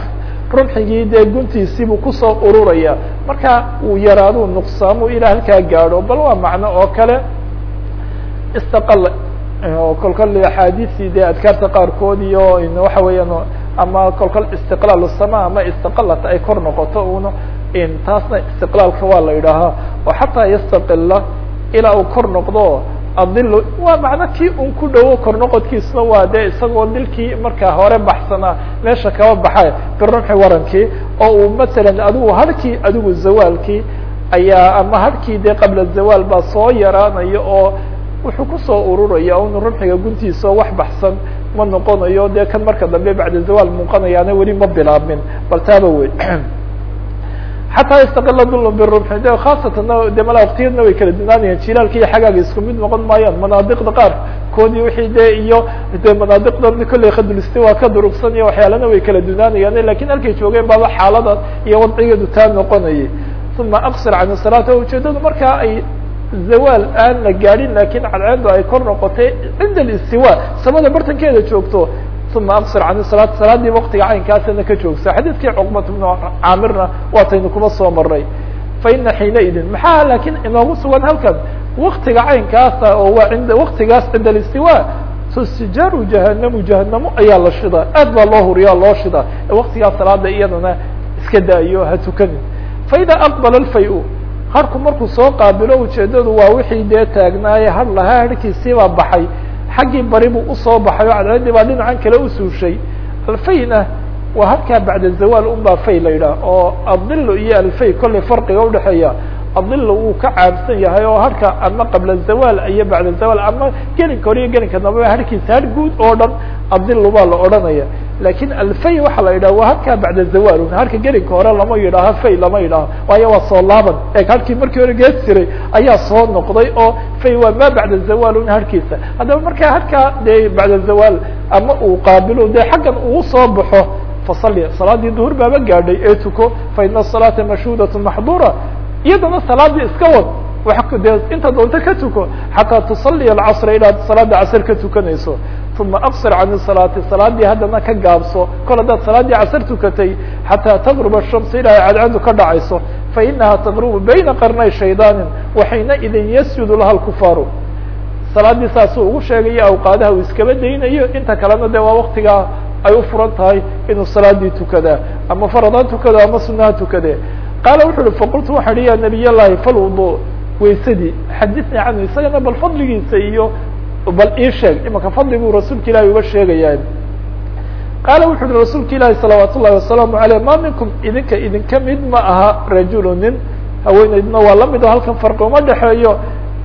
rumxigii dee guntiisiibuu kusoo ururaya marka uu yaraadu nuqsaamo ilaa halkaa gaadho bal waa macno oo kale istaqal kolkol axaadiisii dee adkaarta qaarkood iyo waxa weeyaan ama kolkol istiqlaal sama ama istaqalat ay kor noqoto una taasna istiqlaalka waa la yidhaahaa oo xataa yastaqila ilaa uu kor noqdo adilu waa macno kii un ku dhowo kor noqodkiisuna waa dee isagoo dilkii markaa hore baxsanaa meesha kaba baxa birumxi warankii oo uu masalan adigu harhkii adigu zawaalkii ayaa ama harhkii dee qabla zawaal baa soo yaraanaya oo wuxuu kusoo ururaya un rumxiga guntiisa oo wax baxsan ma noqonayo dee kan marka dambe bacda zawaal muuqanayaana weli ma bilaabmin bal taaba wey xataa yastaqila dul birumxi de khaasatan de mala waktiyadna way kala dunaanayaan jilaalka iyo xagaaga isku mid noqon maayaan manaadiqda qaar koodii wixii de iyo de manaadiqda kolley khadulistiwa ka durugsan iyo waxyaalana way kala dunaanayaan lakin halkay joogeen baaba xaaladan iyo wadcigeedu taa noqonayay uma aqsir can salaata ujeedadu markaa ay zawaal aan la gaadhin lakin cadceedu ay kor noqotay cinda alistiwa samada bartankeeda joogto uma aqsir can salaat salaadii waktiga caynkaasana ka joogsa xadiidkii cuqbat bnu caamirna waataynu kuma soo maray fa ina xiina idin maxaa lakin inoogu sugan halkan waktiga caynkaasa oo waa ind waktigaas cinda alistiwa sijaaru jahanamu jahanamo ayaa la shidaa aad baa loo huriyaa loo shidaa waktigaa salaada iyadana iska daayo ha tukanin faida aqbala alfay-u harku markuu soo qaabilo ujeedadu waa wixii dee taagnaaye har lahaa harkiisiibaa baxay xaggii bari buu usoo baxay oo cadceeddii baa dhinacan kale usuushay alfayna waa halkaa bacda zawaal un baa fay la yidhaah oo adilo iyo alfay kollay farqiga udhexeeya adilo wuu ka caabsan yahay oo harka ama qabla zawaal iyo bacda zawaal ama gelinka hore iyo gelinka dambeba harkiisa har guud oo dhan adilo baa la odhanaya lakin alfay waxaa la yidhaha waa harkaa bacda zawaalun harka gelinka hore lama yidhaaho fay lama yidhaaho waayo waa soo laaban eeg harkii markii hore gees jiray ayaa soo noqday oo fay waa ma bacda zawaalun harkiisa haddaba markaa harkaa dee bacda zawaal ama uu qaabilo dee xaggan uu soo baxo fasali salaadii duhur baaba gaadhay ee tuko fa ina asalaata mashhuudatu maxduura iyadana salaadii iska wad wa dee inta doonto ka tuko xataa tusaliya alcasra ilaad salaada casr ka tukanayso uma aqsir can salaati salaadii haddana ka gaabso kol haddaad salaadii casr tukatay xataa taqruba shamsa ilaa cadcadu ka dhacayso fainaha taqrubu bayna qarnay shaydaanin waxayna idin yasjudu laha lkufaaru salaadii saasuu ugu sheegayo awqaadaha uu iskaba daynayo inta kalena de waa waktigaa ay u furan tahay inuu salaadii tukadaa ama faradha tukado ama sunaha tukade qaala wuxu uhi faqultu waxa hi ya nabiy llahi falwudu waysadii xaditnii canhu isagana bal fadligiisa iyo bal ii sheeg imanka fadliguu rasuulka ilahi uga sheegaya qaala wuxu uhi rasuulka ilaahi salawaat ullahi wasalaamu aleyh ma minkum idinka idinka mid ma aha rajulu nin haweeneydna waa lamid o halkan farqi uma dhexeeyo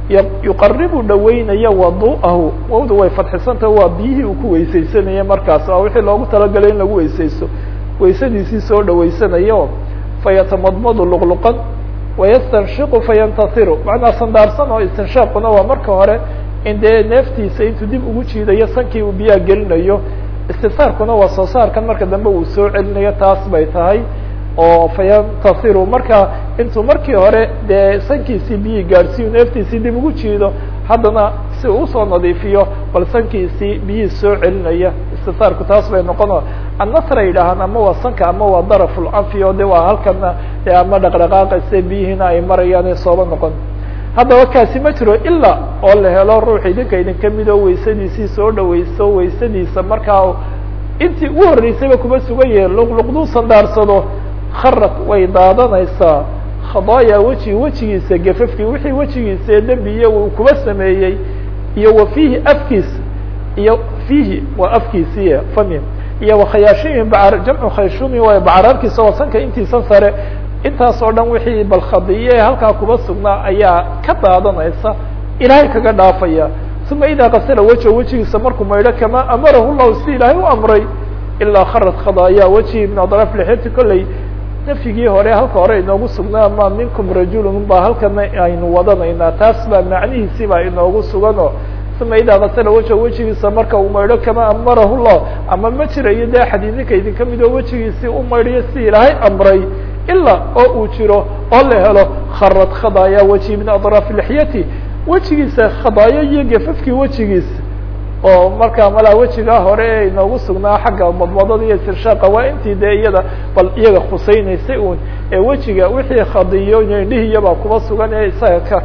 yuqaribu dhaweynaya wadu'ahu wawda way fadxisantah waa biyihii uu ku weysaysanaya markaas waa wixii loogu talagalay in lagu weysaysto weysadiisii soo dhaweysanayo fayatamadmadu luqluqan wayastanshiqu fayantasiru macnaa sandaarsan oo istinshaaquna waa marka hore in dee neeftiisa intuu dib ugu jiidayo sankii uu biyaha gelinayo istinsaarkuna waa soo saarkan marka dambe uu soo celinayo taas bay tahay oo fayantasiru marka intuu markii hore dee sankiisii biyihii gaadhsiiyo neeftiisii dib ugu jiido haddana si uu usoo nadiifiyo bal sankiisii biyihii soo celinaya istinsaarku taas bay noqono annasra yidhaahaan ama waa sanka ama waa daraful anfi oo de waa halkana de ama dhaqdhaqaaqayse biyihiina ay marayaan sooba noqon haddaba kaasi ma jiro ilaa oo la helo ruux idinka idinka mid oo weysadiisii soo dhaweysto weysadiisa markaa intii ugu horreysayba kuma sugan yahe luqluqduu sandaarsado kharad way daadanaysaa khadaaya weji wejigiisa gafafkii wixii wejigiisa ee dembiya uu kuba sameeyey iyo wa fiihi afkiisa iyo fiihi waa afkiisiiy fami iyo wakhayaashimi bacar jamcu khayshumi waay bacaraarkiisa oo sanka intiisan sare intaas oo dhan wixii bal khadiye ee halkaa kuba sugnaa ayaa ka daadanaysa ilaahay kaga dhaafaya uma idaa kasala wejo wejigiisa markuu maydho kamaa amarahu llahu si ilaahay u amray ilaa kharad khadaaya weji min adraaf lixyati kolley nafyigii hore halka hore inoogu sugnaa ma minkum rajulun baa halkana aynu wadanaynaa taas baa macnihiisii baa inoogu sugano uma idaa kasala wejo wejigiisa marka uu maydho kamaa amarahu llah ama ma jirayo de axad idinka idinka mid oo wejigiisii u maydhayo si ilaahay amray ilaa oo uu jiro oo la helo kharad khadaaya weji min adraafi lixyati wejigiisa khadaayo iyo gafafkii wejigiisa oo markaa malaa wejigaa hore ee inoogu sugnaa xagga madmadada iyo istirshaaqa waa intii dee iyada bal iyaga khusaynaysay un ee wejiga wixii khadiyo indhihiiyabaa kuba sugan ee isaga ka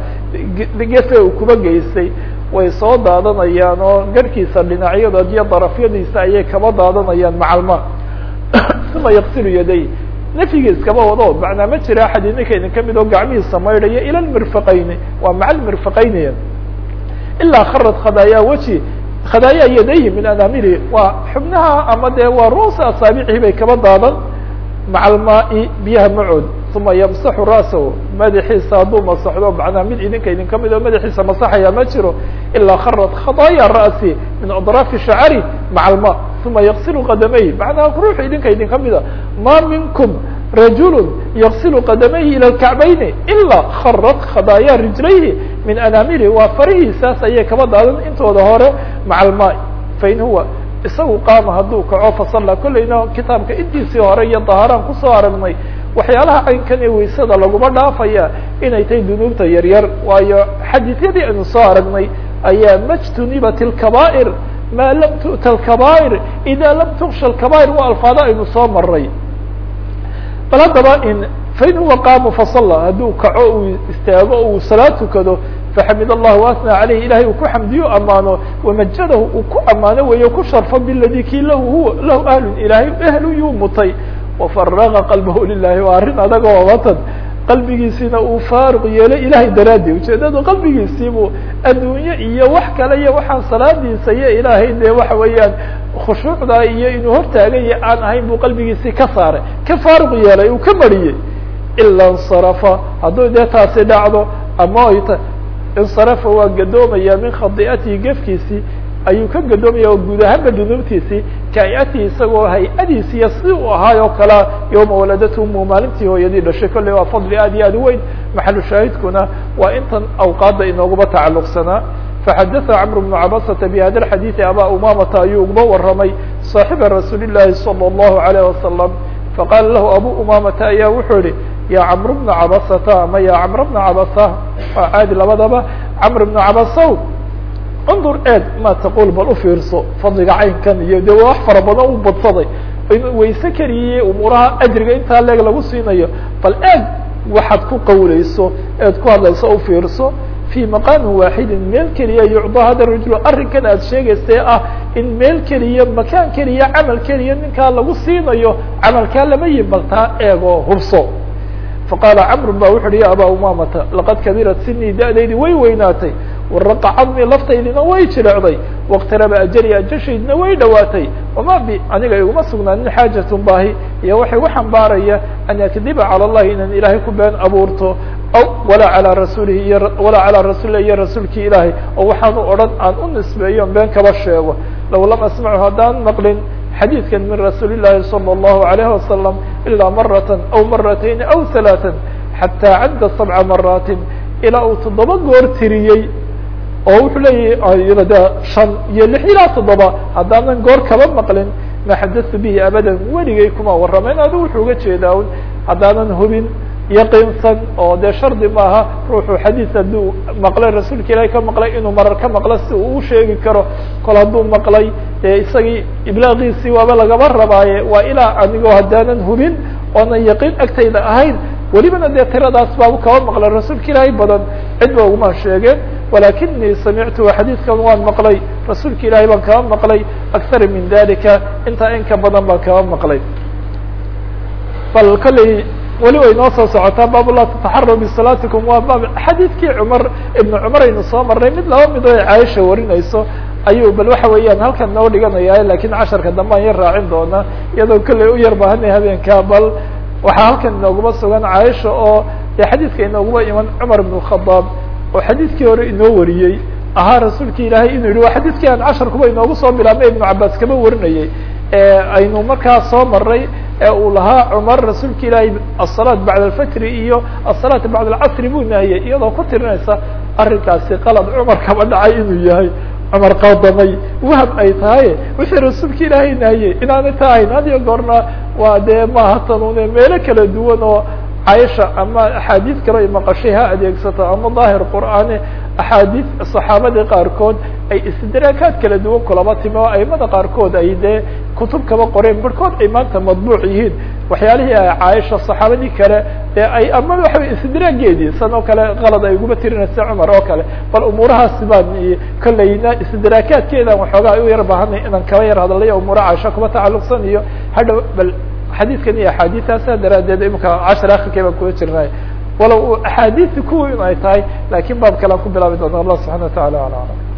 gefe uu kuba geystay way soo daadanayaan oo garhkiisa dhinacyadood iyo darafyadiisa ayay kaba daadanayaan macalma uma yaqsilu yaday nafyigi iskaba wado macnaa ma jira axad idinka idinka mid oo gacmihiisa maydhaya ila lmirfaqayni waa maca lmirfaqayni ilaa kharad khadaaya weji khadaaya yadayhi min anamiri waa xubnaha ama dee waa ruusa asaabicii bay kaba daadan maca almaai biyaha macood uma yamsaxu ra'sahu madaxiisa hadduu masaxdo macnaa mid idinka idinka mid oo madaxiisa masaxaya ma jiro ilaa kharad khadaaya ra'si min adraafi shacari maca alma uma yaqsilu qadamayhi macnaa ruux idinka idinka mida ma minkum rajulu yaqsilu qadamayhi ila lkacbayni ilaa kharad khadaaya rijlayhi min anamiri waa farihiisaas ayay kaba daadan intooda hore maca alma fain huwa isagu qaama hadduu kaco fasalla kolleyna kitaabka intiisii hore iyo dahaaraan kusoo aragnay waxyaalaha caynkan ee weysada laguma dhaafaya inay tahay dunuubta yaryar waayo xadiisyadii aynu soo aragnay ayaa majtunibat اlkaba'ir maa lam tu'ta alkaba'ir ida lam tuksha alkaba'ir waa alfaado aynu soo maray bal haddaba in fain huwa qaama fasalla hadduu kaco uu istaago uu salaad tukado faxamid allah waasna caleyh ilahay uu ku xamdiyo amaano wamajadahu uu ku amaano weeyo ku sharfo biladi kii lahu huwa lahu ahlun ilaahay ehlu yuu mutay wafaraqa qalbahu lilahi waa arrin adagoo watan qalbigiisiina uu faaruq yeelay ilahay daraaddi ujeedadu qalbigiisiibuu adduunye iyo wax kale iyo waxaan salaadiisa iyo ilaahay dee waxa weeyaan khushuucda iyo inuu hortaagaya aan ahayn buu qalbigiisii ka saaray ka faaruq yeelay uu ka mariyey ila insarafa hadduu dee taasi dhacdo ama ay ta insarafa waa gadoomaya min khadi'atihi gefkiisii ayuu ka gadoomaya oo guud ahaanba dunuubtiisii kaayatihi isagoo hay-adiisiiyo si uu ahaay oo kalea yowma waladatu umu maalintii hooyadii dhashay kolley waa fadli aad iyo aad u weyn maxalu shaahidkuna waa intan awqaadda inooguba tacalluqsanaa faxadaثa cmr bnu cabasata bihada xadiiثi abaa umamata ayuu uguba waramay صaaxiba rasuuli الlahi salى الlahu عalيه wasalam faqaala lahu abu umamata ayaa wuxuu yihi ya cmr bna cabasata ama ya cmr bna cabasa waa caadi labadaba cmr bnu cabasow undur eeg ma taqul bal ufiirso fadliga caynkan iyo de wax fara badan u badsaday wayse keliye umuuraha ajriga intaa leeg lagu siinayo bal eeg waxaad ku qawleyso eed ku hadlayso ufiirso fi maqaamin waaxidin meel keliya yucda hada rajul arrinkan aad sheegaysee ah in meel keliya makaan keliya camal keliya ninkaa lagu siinayo camalkaa lama yimaltaa eegoo hubso faqaala camru ba wuxu uhi ya abaa umamata laqad kabirat sinii da-daydi way weynaatay waraqa cadmi laftaydina way jirecday wاqtaraba ajali ajashaydina way dhowaatay wama bi aniga iguma sugnaanin xaajatun baahi iyo waxay u xambaaraya an akdiba calى اllahi inaan ilaahay ku been abuurto aw walaa alىa rasuulihi iyo walaa calىa rasuulihi iyo rasuulki ilaahay oo waxaanu odhan aan u nisbeeyo been kaba sheego low lam asmachu haddaan maqlin xadiidkan min rasuuli الlahi salى الlahu عalayه wasalam ilaa marata aw maratayn aw ثalaaثa xataa cadda sabca maraatin ilaa uu toddoba goor tiriyey oo wuxuu leeyahy de shan iyo lix ilaa toddoba haddaanan goor kaba maqlin ma xadatu bihi abadan weligay kuma warramayn adu wuxuu uga jeedaa un haddaanan hubin yaqiinsan oo dee shardi maaha ruuxu xadiis hadduu maqlay rasuulka ilaahi ka maqlay inuu marar ka maqlo si uu u sheegi karo kol hadduu maqlay dee isagii iblaaqiisii waaba lagaba rabaaye waa ilaa anigoo haddaanan hubin oonan yaqiin agtayda ahayn welibana dee tiradaas baabu kaba maqlay rasuulka ilaahay badan cid ba uguma sheegeen walakinii samictu xadiidkan waan maqlay rasuulka ilaahay baan kaba maqlay akthar min dalika intaa in ka badan baan kaba maqlay bal kolley weli way noo soo socotaa baab la tataxaru bisalaatikum waa baab xadiidkii cumar ibnu cumar aynu soo marnay mid laba mid oo caaisha warinayso ayuu bal waxa weeyaan halkan noo dhiganaya lakin casharka dambe aan yar raacin doona iyadoo kolley u yar baahanay habeenka bal waxaa halkan inooguma sugan caaisha oo dee xadiidka inooguma iman cumar ibn khadaab oo xadiidkii hore inoo wariyey ahaa rasuulki ilaahay inuu yihi waa xadiidkii aan casharkuba inoogu soo bilaabnay ibnu cabaas kaba warinayey aynu markaa soo maray ee uu lahaa cumar rasuulka ilaahay asalaat bacda alfajri iyo asalaat bacda alcasri buu nahiyey iyadoo ku tirinaysa arrinkaasi qalad cumar kaba dhacay inuu yahay cumar qadamay wahab ay tahay wixii rasuulka ilaahay nahiyey inaanay ta ahayn had iyo goorna waa dee maaha tanune meelo kala duwan oo caaisha ama axaadiid kale ay maqashay ha adeegsato ama daahir qur'aani axaadiid saxaabadii qaarkood ay istidraakaad kala duwan kulaba timi oo aimada qaarkood ay dee kutub kaba qoreen barhkood ay maanta madbuuc yihiin waxyaalihii ay caaisha saxaabadii kale ee ay ama waxa istidraageedii san oo kale qalad ay uguba tirinaysa cumar oo kale bal umuurahaasi baan kolleyna istidraakaadkeedan waxoogaa ay u yar baahanay inaan kaba yar hadalay umuura caaisha kuba tacalluqsan iyo hadhow bal xadiidkan iyo axaadiistaasa daraaddeed imika cashar akhirkay baan kula jirnay walow axaadiisi kuwii in ay tahay lakin baab kale aan ku bilaabi doona allah subxana wa tacala ala alam